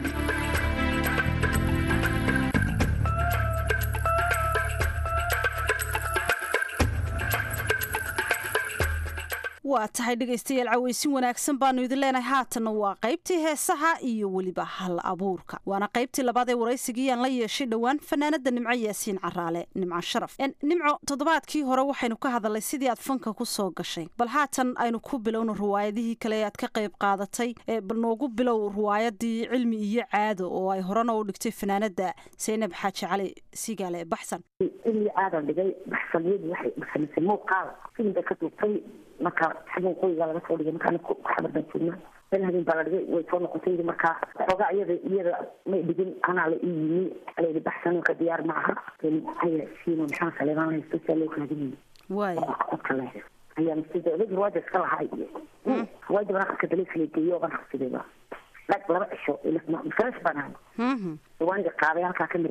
waa tahay dhegaystayaal cawaysin wanaagsan baanu idin leenahay haatanna waa qaybtii heesaha iyo weliba hal abuurka waana qaybtii labaad ee waraysigii aan la yeeshay dhowaan fanaanada nimco yaasiin caraale nimco sharaf nimco toddobaadkii hore waxaynu ka hadalnay sidii aad fanka ku soo gashay bal haatan aynu ku bilowno riwaayadihii kale ee aad ka qayb qaadatay bal noogu bilow riwaayadii cilmi iyo caado oo ay horena u dhigtay fanaanada saynab xaaji cali sigaale baxsan cilmi caadan dhigay baxsaniyadu waxay baxsamisay muuqaal filimba ka duubtay marka xagan qoyga laga soo dhigay markaan ku xabardan joognaa meel habeen baa la dhigay way soo noqotay yidhi markaa xoogaa iyada iyada may dhigin anaa la ii yimi alayidhi baxsan ka diyaar ma aha aya siino maxaa saleebaan haysto saa loo raadinayay waay codka le ayaa masjida odayg ruwaada iska lahaa iyo ruwaada baan aqalka daliifla geeyo baan xabsidayba dhag laba cisho fresh baan ahay ruwaaniga qaaday halkaa ka mareeyey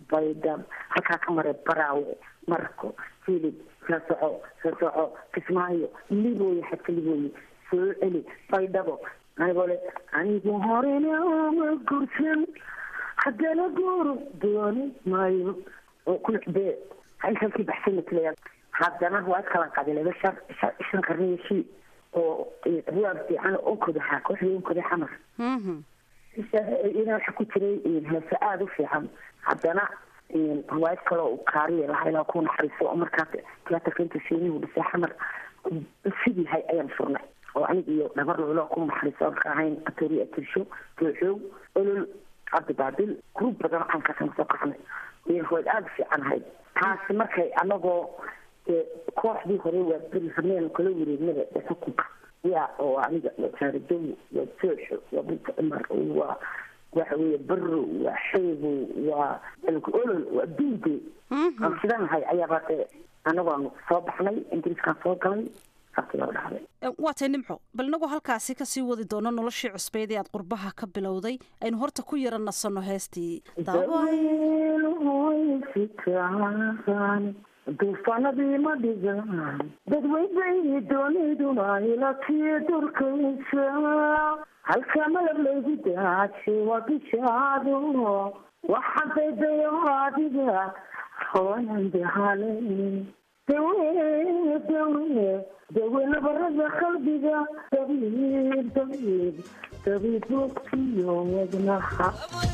baydhab halkaa ka maray baraawe marko hilib soo soco soo soco kismaayo libooye xadka libooye soo celi baydhabo anigoo le anigu horena ma gursan haddana guuru dooni maayo oo kulixbee halkii baxsan matalaya haddana waa kalan qabilaba shan shan qarniyo shii oo ruwaab fiican onkodaha kooxdii onkoda xamar ina waxa ku jiray heese aada u fiican haddana riwaayad kale u kaariya lahaa ilaa ku naxariiso oo markaas tiyaatarka inta shiinihu dhisay xamar sidii hay ayaan furnay oo aniga iyo dhabar lolo ku naxariiso aan ka ahayn atori atirsho tooxoog olol cabdi baabil gruub badan aan kasana soo qaxnay riwaayad aada u fiican ahayd taasi markay anagoo kooxdii hore waa beri habneen kala wareegnada xukunka ya oo aniga waa jaaradow waa tooxo waa binta cumar waa waxa weeye baro waa xeebo waa olol waa duude aan sidanahay ayaaba de anagoon soo baxnay ingiriiskaan soo galay saasigaa dhacday waa tay nimco bal inagoo halkaasi kasii wadi doono noloshii cusbeyd ee aad qurbaha ka bilowday aynu horta ku yara nasanno heestii duufanadii ma dhigaan dadweyday dooniduna ilakii durkaysa halka malab laygu daaje waa bishaado waxadaydayo adiga hooyan dahale dawe dawe dawe nabarada qalbiga dabiib dabiib dabiib bogtiyo wadnaha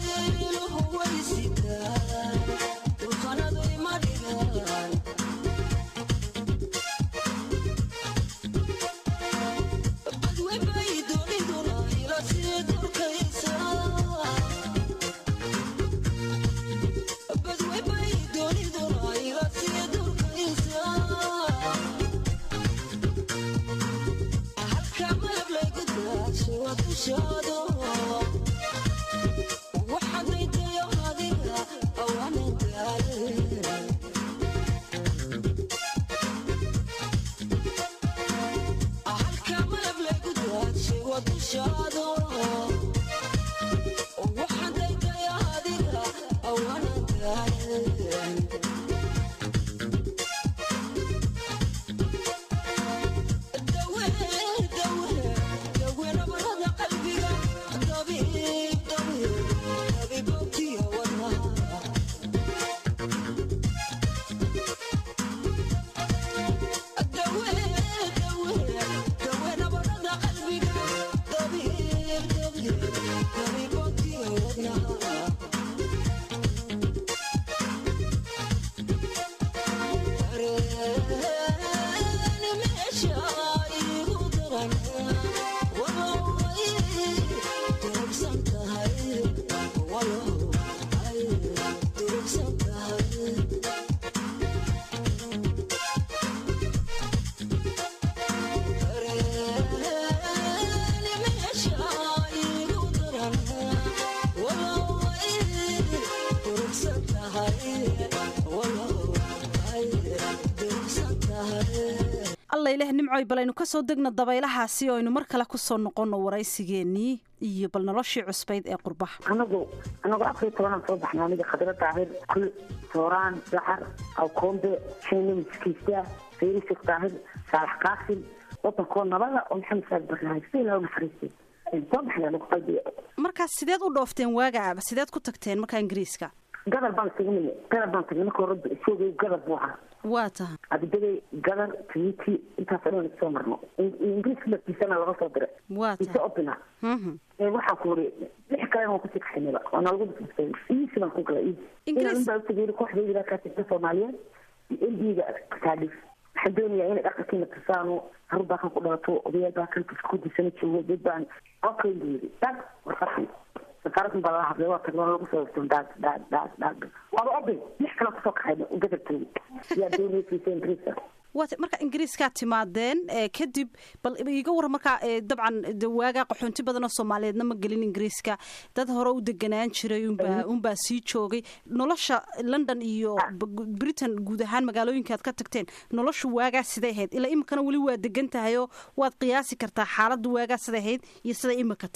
allaileh nimcoy bal aynu kasoo degna dabaylahaasi oo aynu mar kale kusoo noqono waraysigeenii iyo bal noloshii cusbayd ee qurbaha anagu anagu afar iyo tobanaan soo baxnay aniga khadra daahir kul sooraan dacar awkoombe shanimiskiisa sayri sheekh daahir saalax qaasim wadankoo nabada oo maxamed saad barnahay si ilaa naxariistay soo baxnay anagu qalbiga markaas sideed u dhoofteen waagaaba sideed ku tagteen markaa ingiriiska gadar baan tagnay gadar baan tagnay marka hore isagay gadar buu ahaa waa tahay adibagay gadar twiti intaas dhan soo marno ingiriiska laftiisana laga soo diray waa ise opina waxaan ku uri lix kalena waan kusii kaxinayba waa nalagu bisbisay iisi baan ku galay inaan baa utageyri kooxdayda ilaa kaasita soomaaliyeed l d-ga kaadhif waxaan doonayaa inay dhaqankiina tusaano harur baa kan ku dhalato odayaal baa kan kudisana joogo dad baan okay buu yidhi dag warfaqi safaaradan baa laga hadlay waa tagno lagu soo hogto dhaag dhaag dhaag dhaag waaba oday lix kale kusoo kaxayna gadabtooda yaa doonaysiisa ingiriiska waat marka ingiriiskaa timaadeen kadib bal iga war markaa dabcan waagaa qaxoonti badan oo soomaaliyeedna ma gelin ingiriiska dad hore u deganaan jiray unbaa unbaa sii joogay nolosha london iyo britain guud ahaan magaalooyinka aad ka tagteen noloshu waagaa siday ahayd ilaa iminkana weli waa degan tahay oo waad qiyaasi kartaa xaaladda waagaa siday ahayd iyo siday imika tahay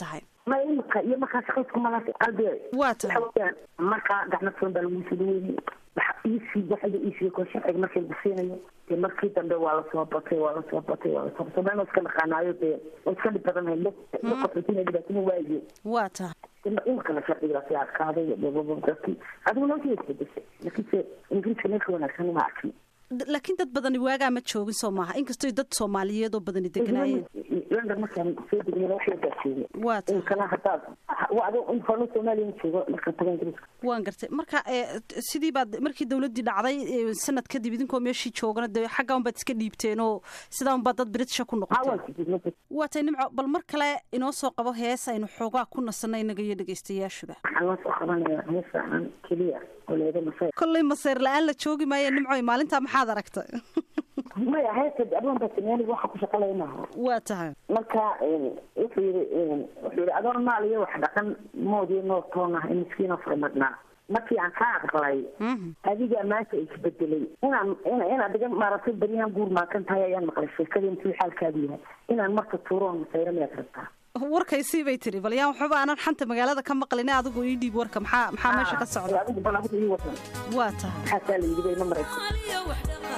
ma imika iyo markaa shaqaysku malaas qalbi waa tahay waxaweyaan markaa gacmo furan baa lagu soo dhaweynay waxa iisii waxda iisii ko sharciga markii lagu siinayo dee markii dambe waa lasoo batay waa lasoo batay waa lasoo batay soomaalina iska naqaanaayo dee way iska dhib badan hayd qofatina dhibaatana waaye waa tahay imikana sharcigaasi adkaaday dadkii adigu noloshii isbedeshay laakiinse ingiriiska meelka wanaagsan uma arkin laakiin dad badani waagaa ma joogin soo maaha inkastoo dad soomaaliyeed oo badani deganaayeen london markaan soo degnayna wax yagaa joogay waa tahay imikana haddaad ado soomaaliya ma joogo markaan taga ingiriiska waan gartay marka sidii baad markii dowladdii dhacday sanad kadib idinkoo meeshii joogana dee xagga unbaad iska dhiibteen oo sidaa unbaad dad britisha ku noqoteen waa tay nimco bal mar kale inoo soo qabo hees aynu xoogaa ku nasanay inaga iyo dhegaystayaashuba waxaan loo soo qabanaya hees aan keliya oo leeda masay kolley maseer la-aan la joogi maayo nimcoy maalintaa maxaad aragtay maya heesta adwan baa sameeyay waxa ku shaqalay maaha waa tahay marka wuxuu yiri wuxuu yiri adoon maal iyo wax dhaqan moodi noo toona in miskiina furmadnaa markii aan ka aqbalay adiga maanta isbedelay inaan inaad diga maaragtay beryahan guur maakan tahay ayaan maqlay sheekada intuu xaalkaadu yahay inaan marka tuuroon masayro miyaad rabtaa warkaysii bay tiri bal yaan waxba aanan xanta magaalada ka maqlin adigu ii dhiib warka maxaa maxaa meesha ka socda adigu bal adigu ii wadan waa tahay maxaasaa la yidhi bay ma maraysa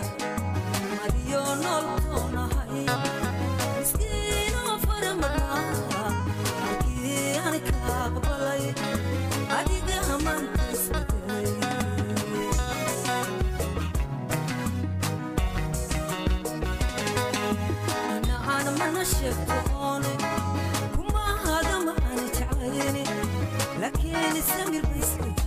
لكن السمير بيسكت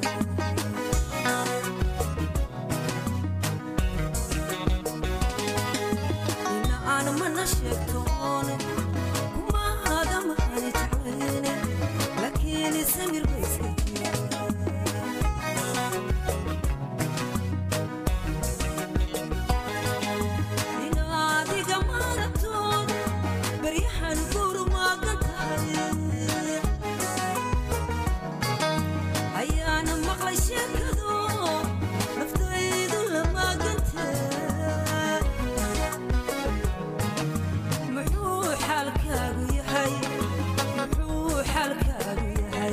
أنا ما نشكتون وما هذا ما نتعيني لكن السمير بيسكت ينادي قمرتون بريح نقول ما قتل أيانا مقلي شكدو نفتيد لما قتل muxuu xaalkaagu yahay muxuu xaalkaagu yahay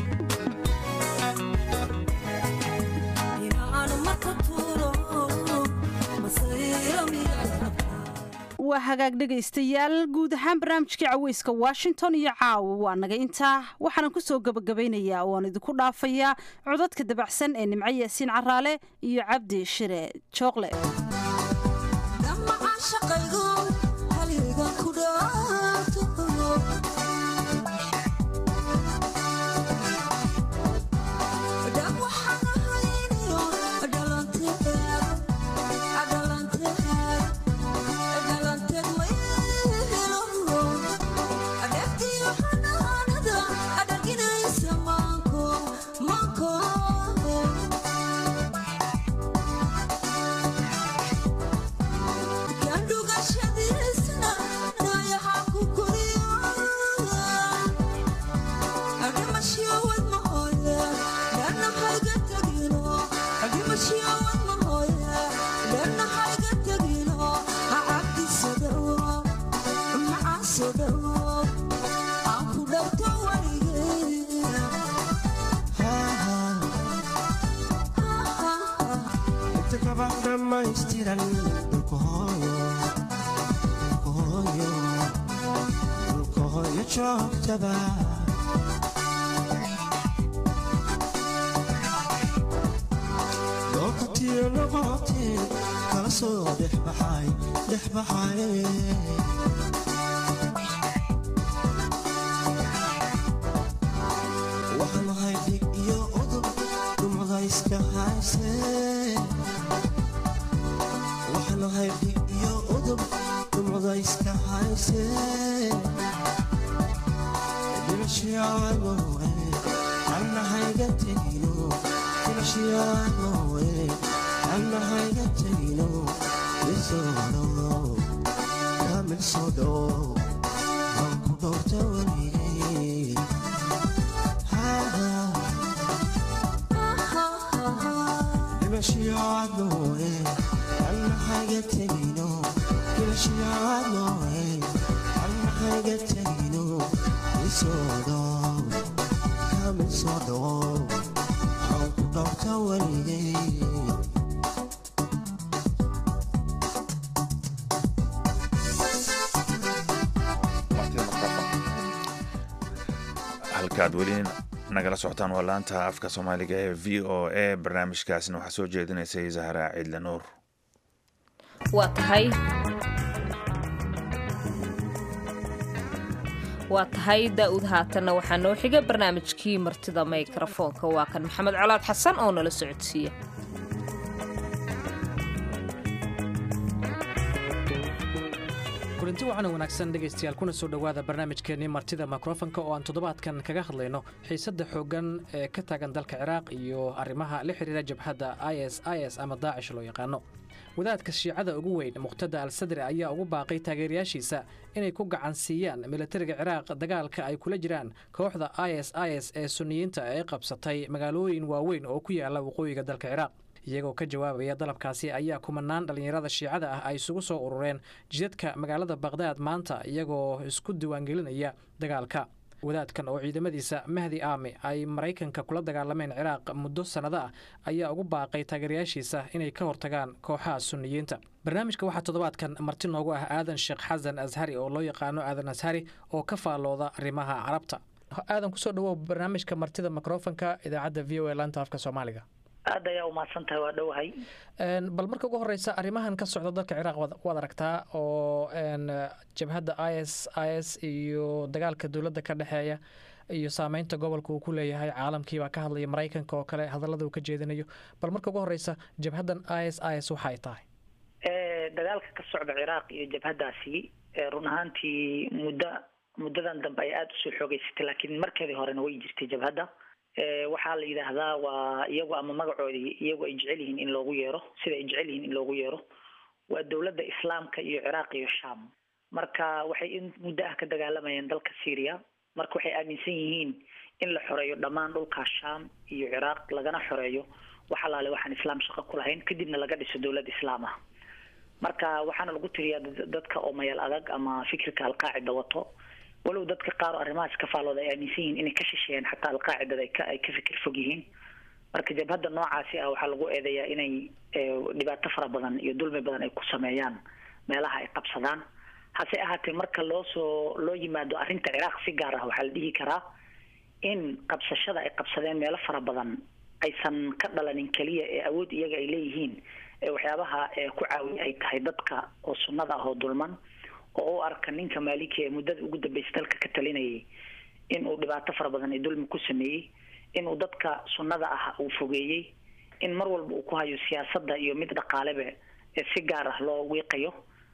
inaanu maka tuuro masayro miyaa waa hagaag dhegaystayaal guud ahaan barnaamijkii caweyska washington iyo caawa waa naga intaa waxaanan ku soo gebagabeynayaa waan idinku dhaafayaa codadka dabacsan ee nimco yaasiin caraale iyo cabdi shire jookle dhammaca shaqaygu haliga ku dhaato dhab waxaan ahayniyo dhalanteed dhalanteed dhalanteed ma helo dheeftiyo xanaanada adhaginaysa maanko maanko kandhugashadiisna naayaha ku koriyo dhimashiowad mahooye dhanahayga tagino dhimashiowad mahooye dhanahayga tagino hacabdisadowo macaasodowo aan ku dhabto waligee inta kaba dhammaystiran dhulka hooyo dhulka hooyo dhulka hooyo joogtaba dookatiyo noqotee kala soo dhex baxay dhex baxay waxaan ahay dhig iyo udub dumada iska haysee waxaan ahay dhig iyo udub dumada iska haysee dhimashiyaanoe annahayga tegino dhimashiyaanoe annahayga tegino isoo kamil soo dhow waan ku dhowrta weligay dhimashiyaanoe annahayga tegino dhimashiyaanoe annahayga tegino soodo kamid soo dhawo aan ku dhowrta weligay halkaad weli nagala socotaan waa laanta afka soomaaliga ee v o a barnaamijkaasna waxaa soo jeedinaysay zahra ciidle nuur waa tahay waa tahay daa'uud haatanna waxaa noo xiga barnaamijkii martida mikrafoonka waa kan maxamed colaad xasan oo nala socodsiiya kulanti waxaana wanaagsan dhegaystayaal kuna soo dhowaada barnaamijkeennii martida mikrofonka oo aan toddobaadkan kaga hadlayno xiisadda xooggan ee ka taagan dalka ciraaq iyo arrimaha la xidhiira jabhadda i s i s ama daacish loo yaqaano wadaadka shiicada ugu weyn muqhtada al sadri ayaa ugu baaqay taageerayaashiisa inay ku gacan siiyaan militariga ciraaq dagaalka ay kula jiraan kooxda i s i s ee suniyiinta ee qabsatay magaalooyin waaweyn oo ku yaala waqooyiga dalka ciraaq iyagoo ka jawaabaya dalabkaasi ayaa kumanaan dhallinyarada shiicada ah ay isugu soo urureen jidadka magaalada baqhdaad maanta iyagoo isku diiwaangelinaya dagaalka wadaadkan oo ciidamadiisa mahdi aami ay maraykanka kula dagaalameen ciraaq muddo sannado ah ayaa ugu baaqay taageerayaashiisa inay ka hortagaan kooxaha suniyiinta barnaamijka waxaa toddobaadkan marti noogu ah aadan sheekh xasan ashari oo loo yaqaano aadan ashari oo ka faallooda arrimaha carabta aadan kusoo dhawow barnaamijka martida mikrofonka idaacadda v o a laanta afka soomaaliga aad ayaa umahadsan tahay waa dhowahay bal marka ugu horeysa arrimahan ka socda dalka ciraaq waad aragtaa oo jabhadda i s i s iyo dagaalka dowladda ka dhexeeya iyo saameynta gobolka uu ku leeyahay caalamkiibaa ka hadlaya maraykanka oo kale hadallada uu ka jeedinayo bal marka ugu horeysa jabhaddan i s i s waxay tahay dagaalka ka socda ciraaq iyo jabhaddaasi run ahaantii muddo muddadan dambe ay aada usoo xoogeysatay laakiin markeedii horena way jirtay jabhadda waxaa la yidhaahdaa waa iyagu ama magacoodii iyagu ay jecel yihiin in loogu yeero sida ay jecel yihiin in loogu yeero waa dowladda islaamka iyo ciraaq iyo sham marka waxay in muddo ah ka dagaalamayeen dalka syria marka waxay aaminsan yihiin in la xoreeyo dhammaan dhulkaa sham iyo ciraaq lagana xoreeyo wax alaale waxaan islaam shaqo ku lahayn kadibna laga dhiso dowlad islaam ah marka waxaana lagu tiriyaa dadka oo mayal adag ama fikirka alqaacida wato walow dadka qaar oo arrimahaas ka faalooda ay aaminsan yihiin inay ka shisheeyeen xataa alqaacidada ay ka ay ka fikir fog yihiin marka jabhadda noocaasi ah waxaa lagu eedeeyaa inay dhibaato fara badan iyo dulmi badan ay ku sameeyaan meelaha ay qabsadaan hase ahaatee marka loo soo loo yimaado arrinta ciraaq si gaar ah waxaa la dhihi karaa in qabsashada ay qabsadeen meelo fara badan aysan ka dhalanin keliya ee awood iyaga ay leeyihiin ee waxyaabaha ku caawiya ay tahay dadka oo sunnada ah oo dulman oo u arka ninka maaliki ee muddada ugu dambeysay dalka ka talinayay inuu dhibaato fara badan ee dulmi ku sameeyey inuu dadka sunnada ah uu fogeeyey in mar walba uu ku hayo siyaasadda iyo mid dhaqaaleba ee si gaar ah loo wiiqayo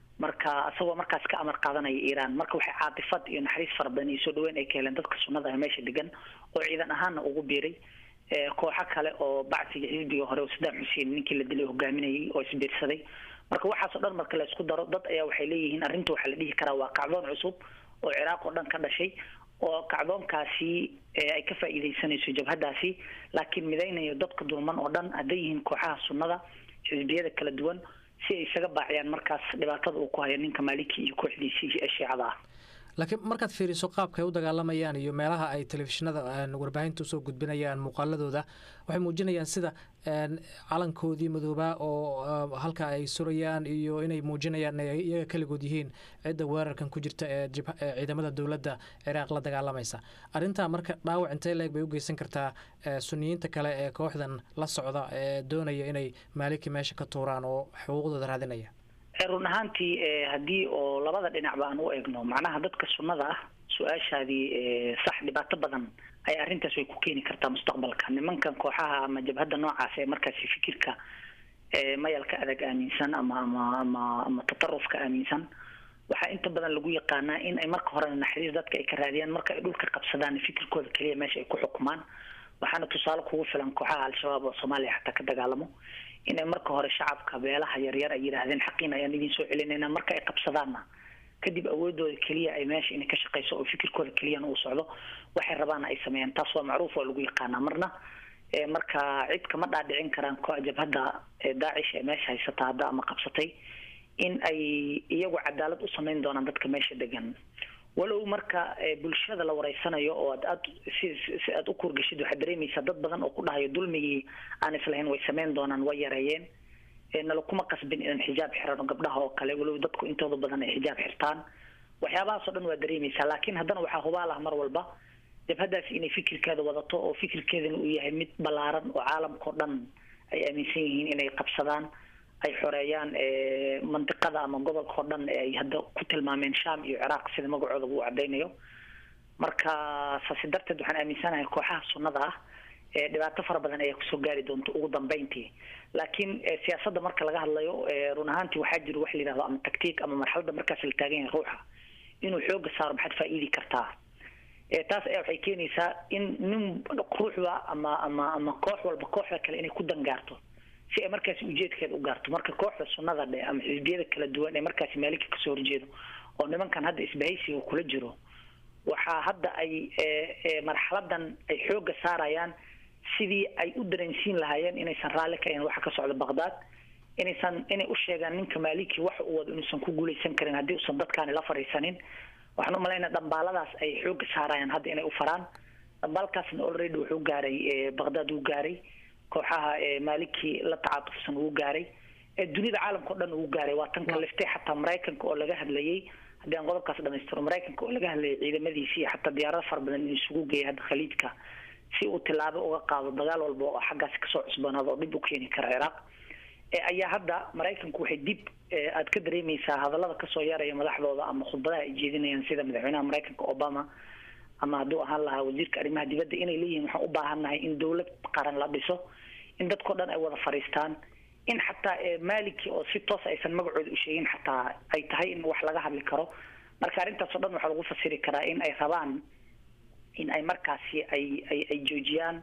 marka isagoo markaas ka amar qaadanaya iiraan marka waxay caatifad iyo naxariis fara badan iyo soo dhaweyn ay ka heleen dadka sunnada ah meesha degan oo ciidan ahaanna ugu biiray kooxo kale oo bacsiga xisbiga hore sadaam xuseen ninkii la dilay hogaaminayay oo isbiirsaday marka waxaasoo dhan marka la isku daro dad ayaa waxay leeyihiin arrinta waxaa la dhihi karaa waa kacdoon cusub oo ciraaq oo dhan ka dhashay oo kacdoonkaasi ay ka faa'iidaysanayso jabhaddaasi laakiin midaynayo dadka dulman oo dhan hadday yihiin kooxaha sunnada xisbiyada kala duwan si ay isaga baaciyaan markaas dhibaatada uu ku hayo ninka maaliki iyo kooxdiisii ee shiicada ah laakiin markaad fiiriso qaabka ay u dagaalamayaan iyo meelaha ay telefishinada warbaahinta usoo gudbinayaan muuqaaladooda waxay muujinayaan sida calankoodii madoobaa oo halka ay surayaan iyo inay muujinayaan inay iyaga keligood yihiin cidda weerarkan ku jirta ee ciidamada dowladda ciraaq la dagaalamaysa arrintaa marka dhaawac intee leeg bay u geysan kartaa suniyiinta kale ee kooxdan la socda ee doonaya inay maaliki meesha ka tuuraan oo xuquuqdooda raadinaya run ahaantii haddii oo labada dhinacba aan u eegno macnaha dadka sunnada ah su-aashaadii sax dhibaato badan ay arrintaas way ku keeni kartaa mustaqbalka nimankan kooxaha ama jabhadda noocaas ee markaasi fikirka mayalka adag aaminsan ama ama ama ama tatarufka aaminsan waxaa inta badan lagu yaqaanaa in ay marka horena naxariis dadka ay ka raadiyaan marka ay dhulka qabsadaan fikirkooda keliya meesha ay ku xukumaan waxaana tusaale kugu filan kooxaha al-shabaab oo soomaaliya xataa ka dagaalamo inay marka hore shacabka beelaha yaryar ay yidhaahdeen xaqiin ayaan idin soo celinayna marka ay qabsadaanna kadib awoodooda keliya ay meesha inay ka shaqayso oo fikirkooda keliyana uu socdo waxay rabaana ay sameeyaan taas waa macruuf oo lagu yaqaanaa marna marka cid kama dhaadhicin karaan jabhadda daacish ee meesha haysata hadda ama qabsatay in ay iyagu cadaalad u samayn doonaan dadka meesha degan walow marka bulshada la wareysanayo oo aad aad si si aad u kurgashid waxaad dareemaysaa dad badan oo ku dhahayo dulmigii aan islahayn way sameyn doonaan way yareeyeen nala kuma qasbin inaan xijaab xirano gabdhaha oo kale walow dadku intooda badan ay xijaab xirtaan waxyaabahaasoo dhan waa dareemaysaa laakiin haddana waxaa hubaal ah mar walba jabhadaasi inay fikirkeeda wadato oo fikirkeedana uu yahay mid ballaaran oo caalamkao dhan ay aaminsan yihiin inay qabsadaan ay xoreeyaan mandiqada ama gobolka oo dhan ay hadda ku tilmaameen sham iyo ciraaq sida magacooda uu cadaynayo marka saasi darteed waxaan aaminsanahay kooxaha sunnada ah dhibaato fara badan ayaa kusoo gaari doonta ugu dambeyntii laakiin siyaasadda marka laga hadlayo run ahaantii waxaa jira wax la yidhahdo ama tactiik ama marxaladda markaas la taagan yahay ruuxa inuu xooga saaro maxaad faa'iidi kartaa taas ayaa waxay keenaysaa in nin ruuxba ama ama ama koox walba kooxda kale inay ku dangaarto si ay markaasi ujeedkeeda u gaarto marka kooxda sunnada dhe ama xisbiyada kala duwan ee markaasi maalinka kasoo horjeedo oo nimankan hadda isbahaysiga kula jiro waxaa hadda ay marxaladan ay xooga saarayaan sidii ay u dareensiin lahaayeen inaysan raalli ka ahayn waxa ka socda baqdaad inaysan inay u sheegaan ninka maaliki waxa uu wado inuusan ku guuleysan karin haddii uusan dadkaani la fariisanin waxaan u malaynaa dhambaaladaas ay xooga saarayaan hadda inay u faraan dhambaalkaasna already wuxuu gaaray baqdaad wuu gaaray kooxaha maaliki la tacaatufsan wuu gaaray dunida caalamka o dhan uu gaaray waa tan kaliftay xataa maraykanka oo laga hadlayay haddii aan qodobkaas dhamaystiro maraykanka oo laga hadlayay ciidamadiisi iyo xataa diyaarado fara badan inuu isugu geeyay hadda khaliidka si uu tilaabo uga qaado dagaal walba oo xaggaasi kasoo cusbanaado oo dhib u keeni kara ciraaq ayaa hadda maraykanku waxay dib aad ka dareemaysaa hadallada kasoo yaraya madaxdooda ama khudbadaha ay jeedinayaan sida madaxweynaha maraykanka obama ama hadduu ahaan lahaa wasiirka arrimaha dibadda inay leeyihiin waxaan u baahannahay in dowlad qaran la dhiso in dadkao dhan ay wada fadhiistaan in xataa maliki oo si toos aysan magacooda u sheegin xataa ay tahay in wax laga hadli karo marka arrintaas oo dhan waxaa lagu fasiri karaa in ay rabaan in ay markaasi ay ay ay joojiyaan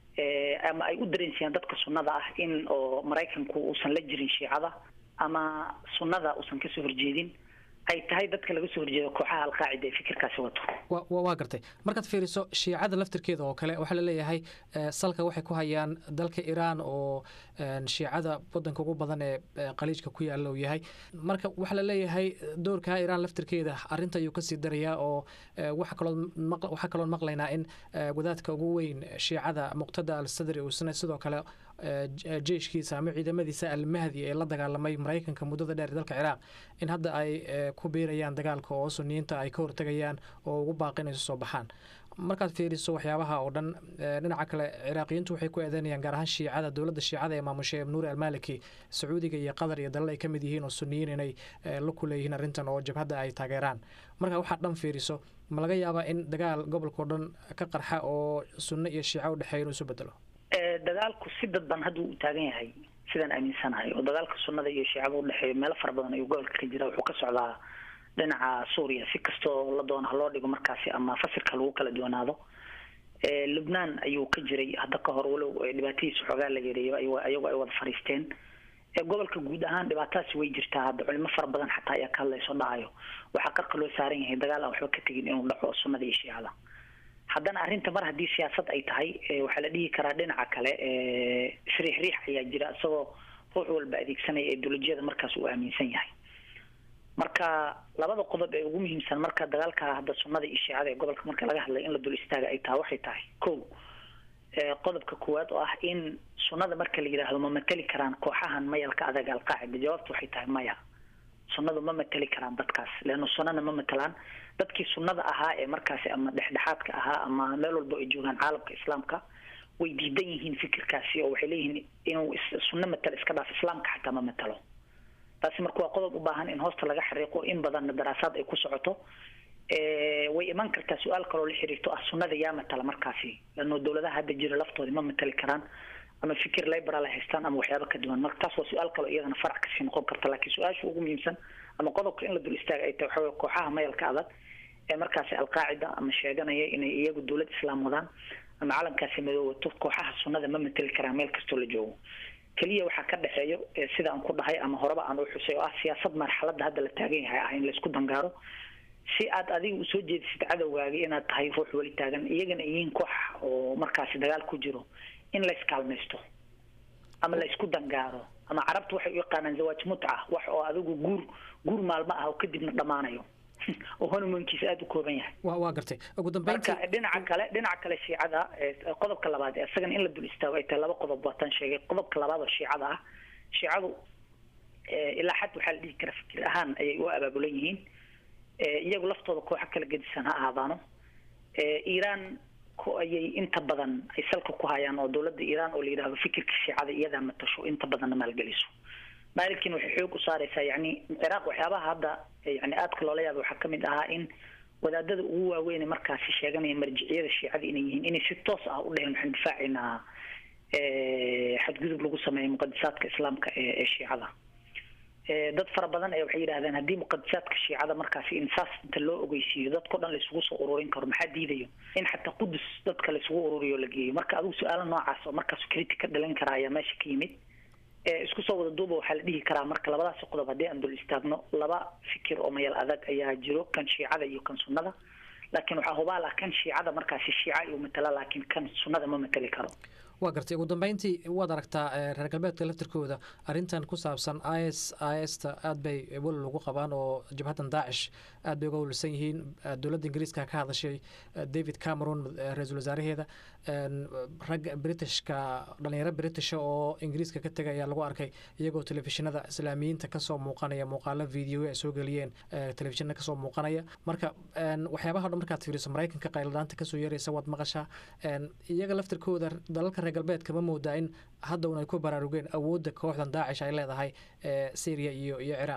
ama ay u dareensiyaan dadka sunnada ah in oo maraykanku uusan la jirin shiicada ama sunnada uusan kasoo horjeedin ay tahay dadka laga soo horjeedo kooxaha alqaacida ee fikirkaasi wato waa gartay markaad fiiriso shiicada laftirkeeda oo kale waxaa laleeyahay salka waxay ku hayaan dalka iiraan oo shiicada wadanka ugu badan ee qaliijka ku yaala uu yahay marka waxaa laleeyahay doorka iiraan laftirkeeda arinta ayuu kasii darayaa oo waxaa kaloon maqlaynaa in wadaadka ugu weyn shiicada muqtada al sadri uusna sidoo kale jeyshkiisa ama ciidamadiisa almahdi ee la dagaalamay maraykanka muddada dheer dalka ciraaq in hadda ay ku biirayaan dagaalka oo suniyiinta ay ka hortegayaan oo ugu baaqinayso soo baxaan markaad fiiriso waxyaabaha oo dhan dhinaca kale ciraaqiyiintu waxay ku eedeynayaan gaar ahaan shiicada dowladda shiicada ee maamushay nuuri almaliki sacuudiga iyo qatar iyo dalal ay ka mid yihiin oo suniyiin inay la ku leeyihiin arrintan oo jabhadda ay taageeraan marka waxaad dhan fiiriso ma laga yaabaa in dagaal gobolkao dhan ka qarxa oo sunno iyo shiica u dhexeeya inuu isu bedelo dagaalku si dadban hadda uu taagan yahay sidaan aaminsanahay oo dagaalka sunnada iyo shiicada udhexeeya meelo fara badan ayuu gobolka ka jira wuxuu ka socdaa dhinaca suuriya si kastoo la doono haloo dhigo markaasi ama fasirka lagu kala duwanaado lubnaan ayuu ka jiray hadda ka hor walow dhibaatadiisa xoogaa la yareeyo ayagoo ay wada fadhiisteen gobolka guud ahaan dhibaatadaasi way jirtaa hadda culimo fara badan xataa ayaa ka hadlayso dhahayo waxaa qarka loo saaran yahay dagaal aan waxba ka tegin inuu dhaco sunnada iyo shiicada haddana arrinta mar haddii siyaasad ay tahay waxaa la dhihi karaa dhinaca kale isriix riix ayaa jira isagoo ruux walba adeegsanaya ideolojiyada markaas uu aaminsan yahay marka labada qodob ee ugu muhiimsan marka dagaalka hadda sunnada iyo shiicada ee gobolka marka laga hadlay in la dul istaaga ay tahay waxay tahay ko qodobka koowaad oo ah in sunnada marka la yidhaahdo ma mateli karaan kooxahan mayalka adag alqaacida jawaabtu waxay tahay maya sunnadu ma mateli karaan dadkaas leanna sunnana ma matelaan dadkii sunnada ahaa ee markaasi ama dhexdhexaadka ahaa ama meel walba ay joogaan caalamka islaamka way diidan yihiin fikirkaasi oo waxay leeyihiin inuu sunno matalo iska dhaaf islaamka xataa ma matalo taasi marka waa qodob u baahan in hoosta laga xariiqo in badanna daraasaad ay ku socoto way iman kartaa su-aal kaloo la xiriirto ah sunnada yaa matala markaasi leanno dowladaha hadda jira laftoodi ma matali karaan ama fikir liberal ay haystaan ama waxyaaba ka duwan marka taas waa su-aal kaloo iyadana farac kasii noqon karta laakiin su-aasha ugu muhiimsan ama qodobka in la dul istaaga ay tahay waxa wey kooxaha mayalka adag ee markaasi alqaacida ama sheeganaya inay iyagu dowlad islaam wadaan ama calankaasi madoowato kooxaha sunnada ma mateli karaan meel kastoo la joogo keliya waxaa ka dhexeeyo sida aan ku dhahay ama horeba aan u xusay oo ah siyaasad marxaladda hadda la taagan yahay ah in laysku dangaaro si aad adiga usoo jeedisid cadowgaagi inaad tahay ruux weli taagan iyagana yihiin koox oo markaasi dagaal ku jiro in layskaalmaysto ama laysku dangaaro ama carabtu waxay u yaqaanaan zawaaj mutca wax oo adigu guur guur maalmo ah oo kadibna dhammaanayo oo honeymoonkiisa aada u kooban yahay wa waa gartay ugu dambeyntii marka dhinaca kale dhinaca kale shiicada qodobka labaad isagana in la dul istaago ay tahay laba qodob waataan sheegay qodobka labaad oo shiicada ah shiicadu ilaa xad waxaa la dhihi kara fikir ahaan ayay u abaabulan yihiin iyagu laftooda kooxo kala gedisan ha ahaadaano iiraan ko ayay inta badan ay salka ku hayaan oo dowladda iiraan oo la yidhahdo fikirka shiicada iyadaa matasho inta badanna maalgeliso maalinkiina waxay xoog u saareysaa yani ciraaq waxyaabaha hadda yani aadka loola yaaba waxaa kamid ahaa in wadaadada ugu waaweyn markaasi sheeganaya marjiciyada shiicada inay yihiin inay si toos ah u dheheen waxaan difaacaynaa xadgudub lagu sameeyo muqadisaadka islaamka ee ee shiicada dad fara badan ayaa waxay yidhahdeen haddii muqadisaadka shiicada markaasi in saas inta loo ogeysiiyo dadkao dhan laisugu soo ururin karo maxaa diidayo in xataa qudus dadka laisugu ururiyo la geeyo marka adigu su-aalo noocaas oo markaas critic ka dhalan kara ayaa meesha ka yimid isku soo wada duuba waxaa la dhihi karaa marka labadaasi qodob haddii aan dul istaagno laba fikir oo mayal adag ayaa jiro kan shiicada iyo kan sunnada laakiin waxaa hubaal ah kan shiicada markaasi shiica iyuu matala laakiin kan sunnada ma matali karo waa gartay ugu dambeyntii waad aragtaa reer galbeedka laftirkooda arrintan ku saabsan is ista aad bay welal ugu qabaan oo jabhaddan daacish aad bay uga welwelsan yihiin dowladda ingiriiska ka hadashay david cameron ra-iisul wasaaraheeda rag britishka dhalinyaro britisha oo ingiriiska ka tegay ayaa lagu arkay iyagoo telefishinada islaamiyiinta kasoo muuqanaya muuqaalo video ay soo geliyeen telefishinada kasoo muuqanaya marka waxyaabaha dhan markaad fiiriso maraykanka qayladaanta kasoo yeeraysa waad maqashaa iyaga laftirkooda dalalka reer galbeedka ma moodaa in hadda un ay ku baraarugeen awoodda kooxdan daacish ay leedahay syria iyo iyo ciraaq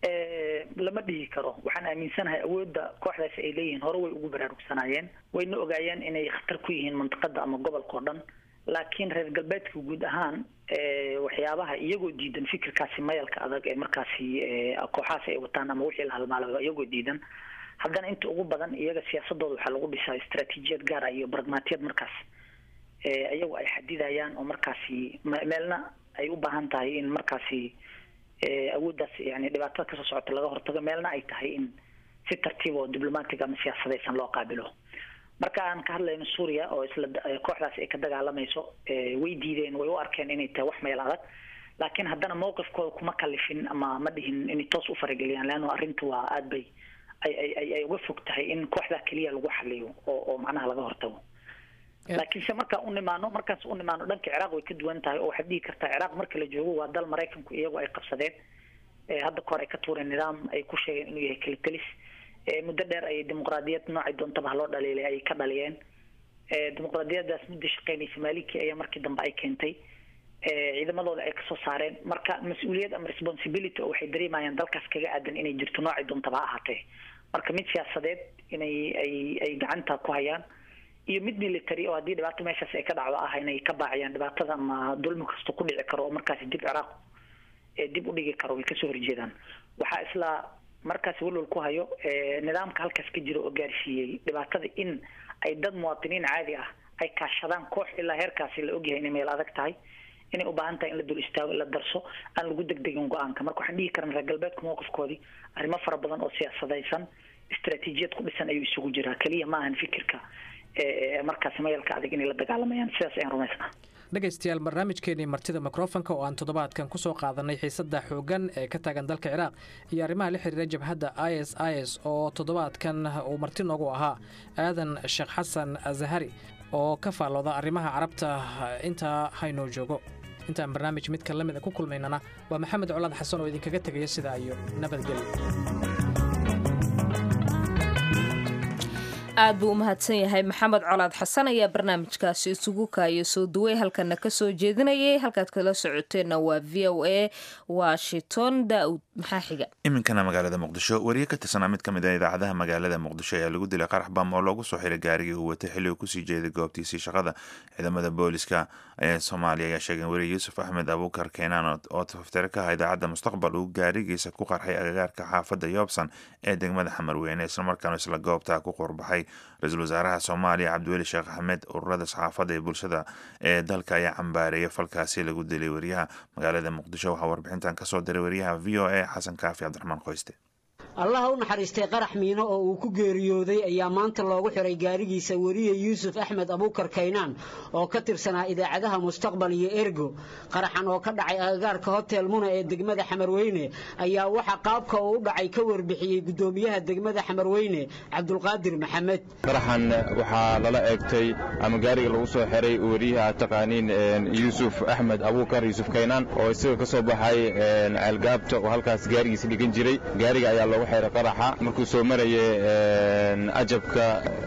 lama dhihi karo waxaan aaminsanahay awoodda kooxdaasi ay leeyihiin hore way ugu baraarugsanaayeen wayna ogaayeen inay khatar ku yihiin mantiqada ama gobolka o dhan laakiin reer galbeedka guud ahaan waxyaabaha iyagoo diidan fikirkaasi mayalka adag ee markaasi kooxahaasi ay wataan ama wixii la halmaalaba iyagoo diidan haddana inta ugu badan iyaga siyaasadooda waxaa lagu dhisaa istaraatiijiyad gaar ah iyo baragmaatiyad markaas iyagu ay xadidayaan oo markaasi meelna ay u baahan tahay in markaasi awooddaas yani dhibaatada kasoo socota laga hortago meelna ay tahay in si tartiib oo diblomatic ama siyaasadaysan loo qaabilo marka aan ka hadlayno suuriya oo isla kooxdaasi ay ka dagaalamayso way diideen way u arkeen inay tahay wax meel adag laakiin haddana mowqifkooda kuma kalifin ama ma dhihin inay toos u farageliyaan leanno arrintu waa aad bay ay ay ay uga fog tahay in kooxdaa keliya lagu xaliyo oo oo macnaha laga hortago laakiinse markaan u nimaano markaas u nimaano dhanka ciraaq way ka duwan tahay oo waxaad dhihi kartaa ciraaq marka la joogo waa dal maraykanku iyagu ay qabsadeen hadda kahor ay ka tuureen nidaam ay ku sheegeen inuu yahay kalitelis muddo dheer ayay dimuqraadiyad noocay doontaba haloo dhaliilay ayay ka dhaliyeen dimuqraadiyadaas muddo shaqeynaysa maalikii ayaa markii dambe ay keentay ciidamadooda ay kasoo saareen marka mas-uuliyad ama responsibility oo waxay dareemayaan dalkaas kaga aadan inay jirto noocay doontaba ha ahaatee marka mid siyaasadeed inay ay ay gacanta ku hayaan iyo mid military oo haddii dhibaato meeshaas ay ka dhacdo ah inay ka baaciyaan dhibaatada ama dulmi kasta ku dhici karo oo markaasi dib ciraaq dib u dhigi karo way kasoo horjeedaan waxaa isla markaasi walwal ku hayo nidaamka halkaas ka jira oo gaarsiiyey dhibaatada in ay dad muwaadiniin caadi ah ay kaashadaan koox ilaa heerkaasi la ogyahay inay meel adag tahay inay u baahan tahay in la dul istaago in la darso aan lagu degdegin go-aanka marka waxaan dhihi karan reer galbeedka mowqifkoodii arrimo fara badan oo siyaasadaysan istaraatiijiyad ku dhisan ayuu isugu jiraa keliya ma ahan fikirka markaasi mayalka adag inay la dagaalamayaan sidaas ayaan rumaysnaa dhegaystayaal barnaamijkeenii martida mikrofonka oo aan toddobaadkan kusoo qaadanay xiisadda xooggan ee ka taagan dalka ciraaq iyo arrimaha la xiriira jabhadda i s i s oo toddobaadkan uu marti noogu ahaa aadan sheekh xasan azahari oo ka faallooda arrimaha carabta intaa haynoo joogo intaan barnaamij midka la mid a ku kulmaynana waa maxamed colaad xasan oo idinkaga tegaya sidaa iyo nabadgelyo aad buu u mahadsan yahay maxamed colaad xasan ayaa barnaamijkaasi isugu kaaya soo duway halkana ka soo jeedinayay halkaad kala socoteenna waa v o a washington daawud maxaa xiga iminkana magaalada muqdisho wariye ka tirsanaa mid ka mid a idaacadaha magaalada muqdisho ayaa lagu dilay qarax bam oo loogu soo xiray gaarigii uu watay xilli uu kusii jeeday goobtiisii shaqada ciidamada booliska ee soomaaliya ayaa sheegeen weriye yuusuf axmed abuukar keenaan oo tafaftire ka ah idaacadda mustaqbal uu gaarigiisa ku qarxay agagaarka xaafadda yoobsan ee degmada xamarweyne islamarkaana isla goobtaa ku qurbaxay ra-iisul wasaaraha soomaaliya cabdiweli sheekh axmed ururada saxaafadda ee bulshada ee dalka ayaa cambaareeyay falkaasi lagu dilay wariyaha magaalada muqdisho waxaa warbixintan kasoo diray wariyaha v o a xasan kaafi cabdiraxmaan qoyste allaha u naxariistay qarax miino oo uu ku geeriyooday ayaa maanta loogu xiray gaarigiisa weriye yuusuf axmed abuukar kaynaan oo ka tirsanaa idaacadaha mustaqbal iyo ergo qaraxan oo ka dhacay agagaarka hotel muna ee degmada xamarweyne ayaa waxaa qaabka uu u dhacay ka warbixiyey gudoomiyaha degmada xamarweyne cabdulqaadir maxamed qaraxan waxaa lala eegtay ama gaariga lagu soo xiray weriyaha aad taqaaniin yuusuf axmed abuukar yuusuf kaynaan oo isaga ka soo baxay ceelgaabta oo halkaas gaarigiisa dhigan jiray gaariga ayaa loogu xiray qaraxa markuu soo marayay ajabka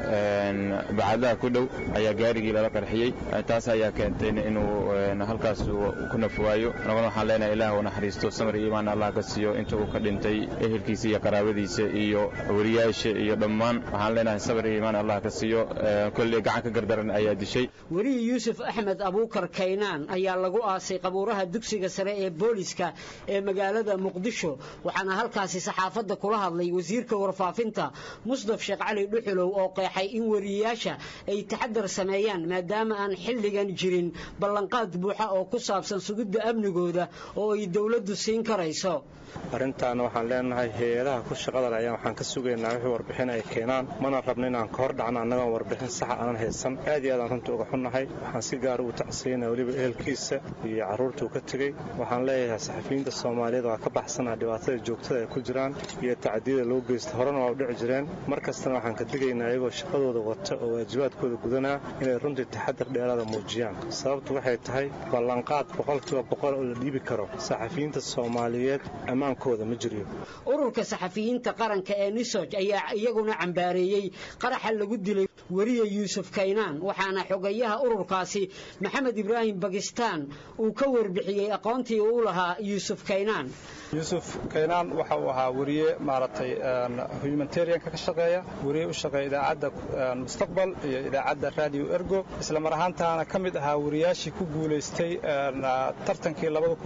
bacadaha ku dhow ayaa gaarigii lala qarxiyey taas ayaa keentay inuu halkaas ku nafwaayo anaguna waxaan leenahay ilaah u naxariisto samar iyo imaan allah ka siiyo inta uu ka dhintay ehelkiisa iyo qaraabadiisa iyo weriyaasha iyo dhammaan waxaan leenahay samar iyo imaan allah ka siiyo kolley gacan ka gardaran ayaa dishay weriye yuusuf axmed abuukar kaynaan ayaa lagu aasay qabuuraha dugsiga sare ee booliska ee magaalada muqdisho waxaana halkaasi saxaafadda kula hadlay wasiirka warfaafinta musdaf sheekh cali dhuxulow oo qeexay in weriyayaasha ay taxadar sameeyaan maadaama aan xilligan jirin ballanqaad buuxa oo ku saabsan sugidda amnigooda oo ay dowladdu siin karayso arrintaana waxaan leenahay hay-adaha ku shaqada leh ayaan waxaan ka sugaynaa wixii warbixin ay keenaan mana rabno inaan ka hor dhacno annagoon warbixin saxa aanan haysan aad iyo aad aan runta uga xunnahay waxaan si gaara ugu tacsiyanaa weliba ehelkiisa iyo carruurtuu ka tegey waxaan leeyahay saxafiyiinta soomaaliyeed waa ka baxsanaa dhibaatada joogtada ay ku jiraan iyo tacdiyada loo geysta horena waa u dhici jireen mar kastana waxaan ka digaynaa iyagoo shaqadooda wata oo waajibaadkooda gudanaa inay runtii taxadar dheeraada muujiyaan sababtu waxay tahay ballanqaad boqolkiiba boqol oo la dhiibi karo saxafiyiinta soomaaliyeed ammaankooda ma jiryo ururka saxafiyiinta qaranka ee nisoj ayaa iyaguna cambaareeyey qaraxa lagu dilay weriye yuusuf kaynaan waxaana xogayaha ururkaasi maxamed ibraahim bakistaan uu ka warbixiyey aqoontii uu lahaa yuusuf kaynaan yuusuf kaynaan waxa uu ahaa weriye maaragtay humanitarianka ka shaqeeya weriye u shaqeeya idaacadda mustaqbal iyo idaacadda radio ergo isla mar ahaantaana ka mid ahaa weriyaashii ku guulaystay tartankii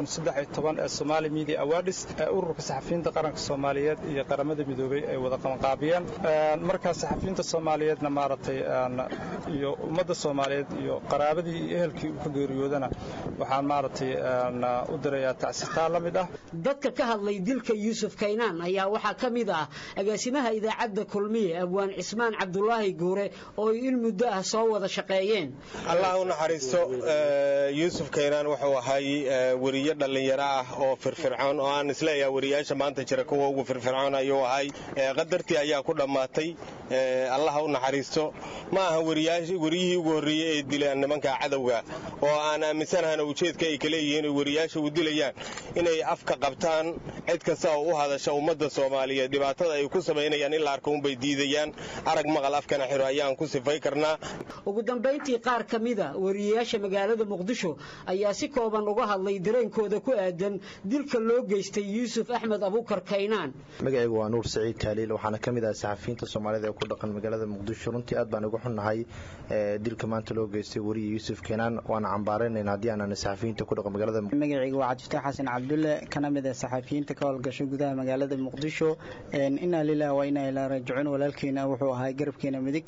ee somali media awards ee ururka saxafiyiinta qaranka soomaaliyeed iyo qaramada midoobey ay wada qabanqaabiyeen markaa saxafiyiinta soomaaliyeedna maaragtay iyo ummadda soomaaliyeed iyo qaraabadii iyo ehelkii uu ka geeriyoodana waxaan maaragtay u dirayaa tacsitaan la mid ah dadka ka hadlay dilka yuusuf kaynaan ayaa waxaa ka mid ah agaasimaha idaacadda kulmiye abwaan cismaan cabdulaahi guure oo ay in muddo ah soo wada shaqeeyeen allah u naxariisto yuusuf kaynaan wuxuu ahay weriye dhallinyaro ah oo firfircoon oo aan isleeyaha weriyaasha maanta jira kuwa ugu firfircoon ayuu ahay qadartii ayaa ku dhammaatay allah u naxariisto ma aha weriyihii ugu horreeyey ee dilaan nimanka cadowga oo aan aaminsanahana ujeedka ay kaleeyihiin oo weriyaasha u dilayaan inay afka qabtaan cid kasta oo u hadasha ummadda soomaaliyeed dhibaatada ay ku samaynayaan in la arko unbay diidayaan arag maqal afkana xiro ayaan ku sifay karnaa ugu dambayntii qaar ka mida weriyayaasha magaalada muqdisho ayaa si kooban uga hadlay dareenkooda ku aadan dilka loo geystay yuusuf axmed abuukar kaynaan magacaygu waa nuur saciid taaliil waxaana ka mid ah saxafiyiinta soomaalida ee ku dhaqan magaalada muqdisho runtii aad baan uga xunnahay dilka maanta loo geystay weriye yuusuf kaynaan waana cambaaraynayn haddii aanan saxafiyiinta ku dhaqan magaalada magacaygu waa cabdifataax xasan cabdulle kana mid ah saxafiyiinta ka howlgasho gudaha magaalada muqdisho inaa lilah waa inaa ilaa raajicuun walaalkeena wuxuu ahaa garabkeena midig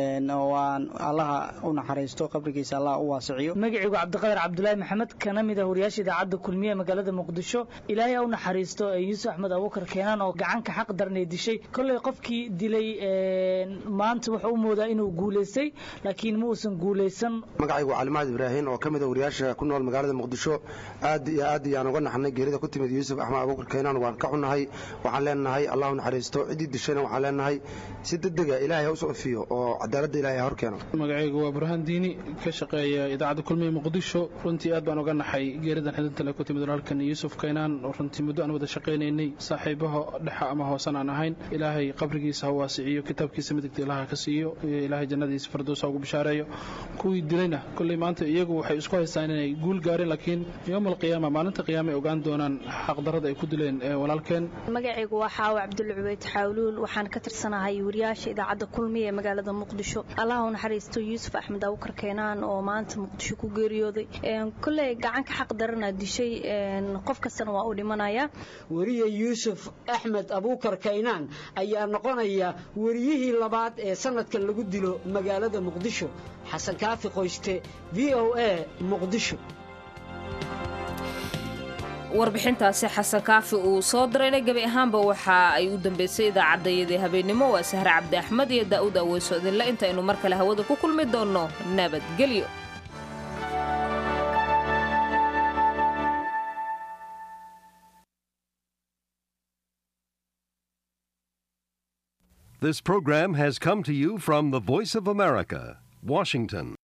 waan allaha u naxariisto qabrigiisa allah u waasiciyo magacaygu cabdiqadar cabdulaahi maxamed kana mid ah wariyaasha idaacadda kulmiye magaalada muqdisho ilaahay ha u naxariisto yuusuf axmed abuukar keenaan oo gacanka xaq daranay dishay kolley qofkii dilay maanta wuxuu u moodaa inuu guulaystay laakiin ma uusan guulaysan magacaygu calimaad ibraahin oo ka mid ah wariyaasha ku nool magaalada muqdisho aad iyo aad ayaan uga naxnay geerida ku timid yuusuf axmed abuukar keenaan waan ka xunnahay waxaan leenahay allah u naxariisto ciddii dishayna waxaan leenahay si degdega ilaahay ha u sofiyo oo cadaaladda ilahay ha hor keeno magacaygu waa burhaan diini ka shaqeeya idaacadda kulmiye muqdisho runtii aad baan uga naxay geeridan xidintale ku timid walaalkan yuusuf kaynaan oo runtii muddo aan wada shaqaynaynay saaxiibaha dhexa ama hoosan aan ahayn ilaahay qabrigiisa ha waasiciyo kitaabkiisa midigta ilaha ka siiyo ilaahay jannadiisa fardowsa ugu bishaareeyo kuwii dilayna kolley maanta iyagu waxay isku haystaan inay guul gaareen laakiin yowm alqiyaama maalinta qiyaama ay ogaan doonaan xaqdarada ay ku dileen walaalkeen magacaygu waa xaawo cabdulle cubeyd xaawluul waxaan ka tirsanahay wariyaasha idaacadda kulmiye ee magaalada muqdisho allah u naxariisto yuusuf axmed abuukar keenaan oo maanta muqdisho ku geeriyooday kolley gacanka xaq darana dishay qof kastana waa u dhimanaya weriye yuusuf axmed abuukar kaynaan ayaa noqonaya weriyihii labaad ee sanadkan lagu dilo magaalada muqdisho xasan kaafi qoyste v o a muqdisho warbixintaasi xasan kaafi uu soo dirayna gebi ahaanba waxa ay u dambeysay idaacaddayadii habeennimo waa sahre cabdi axmed iyo daa'uud aweyso idinle intaynu mar kale hawada ku kulmi doonno nabadgelyo This program has come to you from the Voice of America, Washington.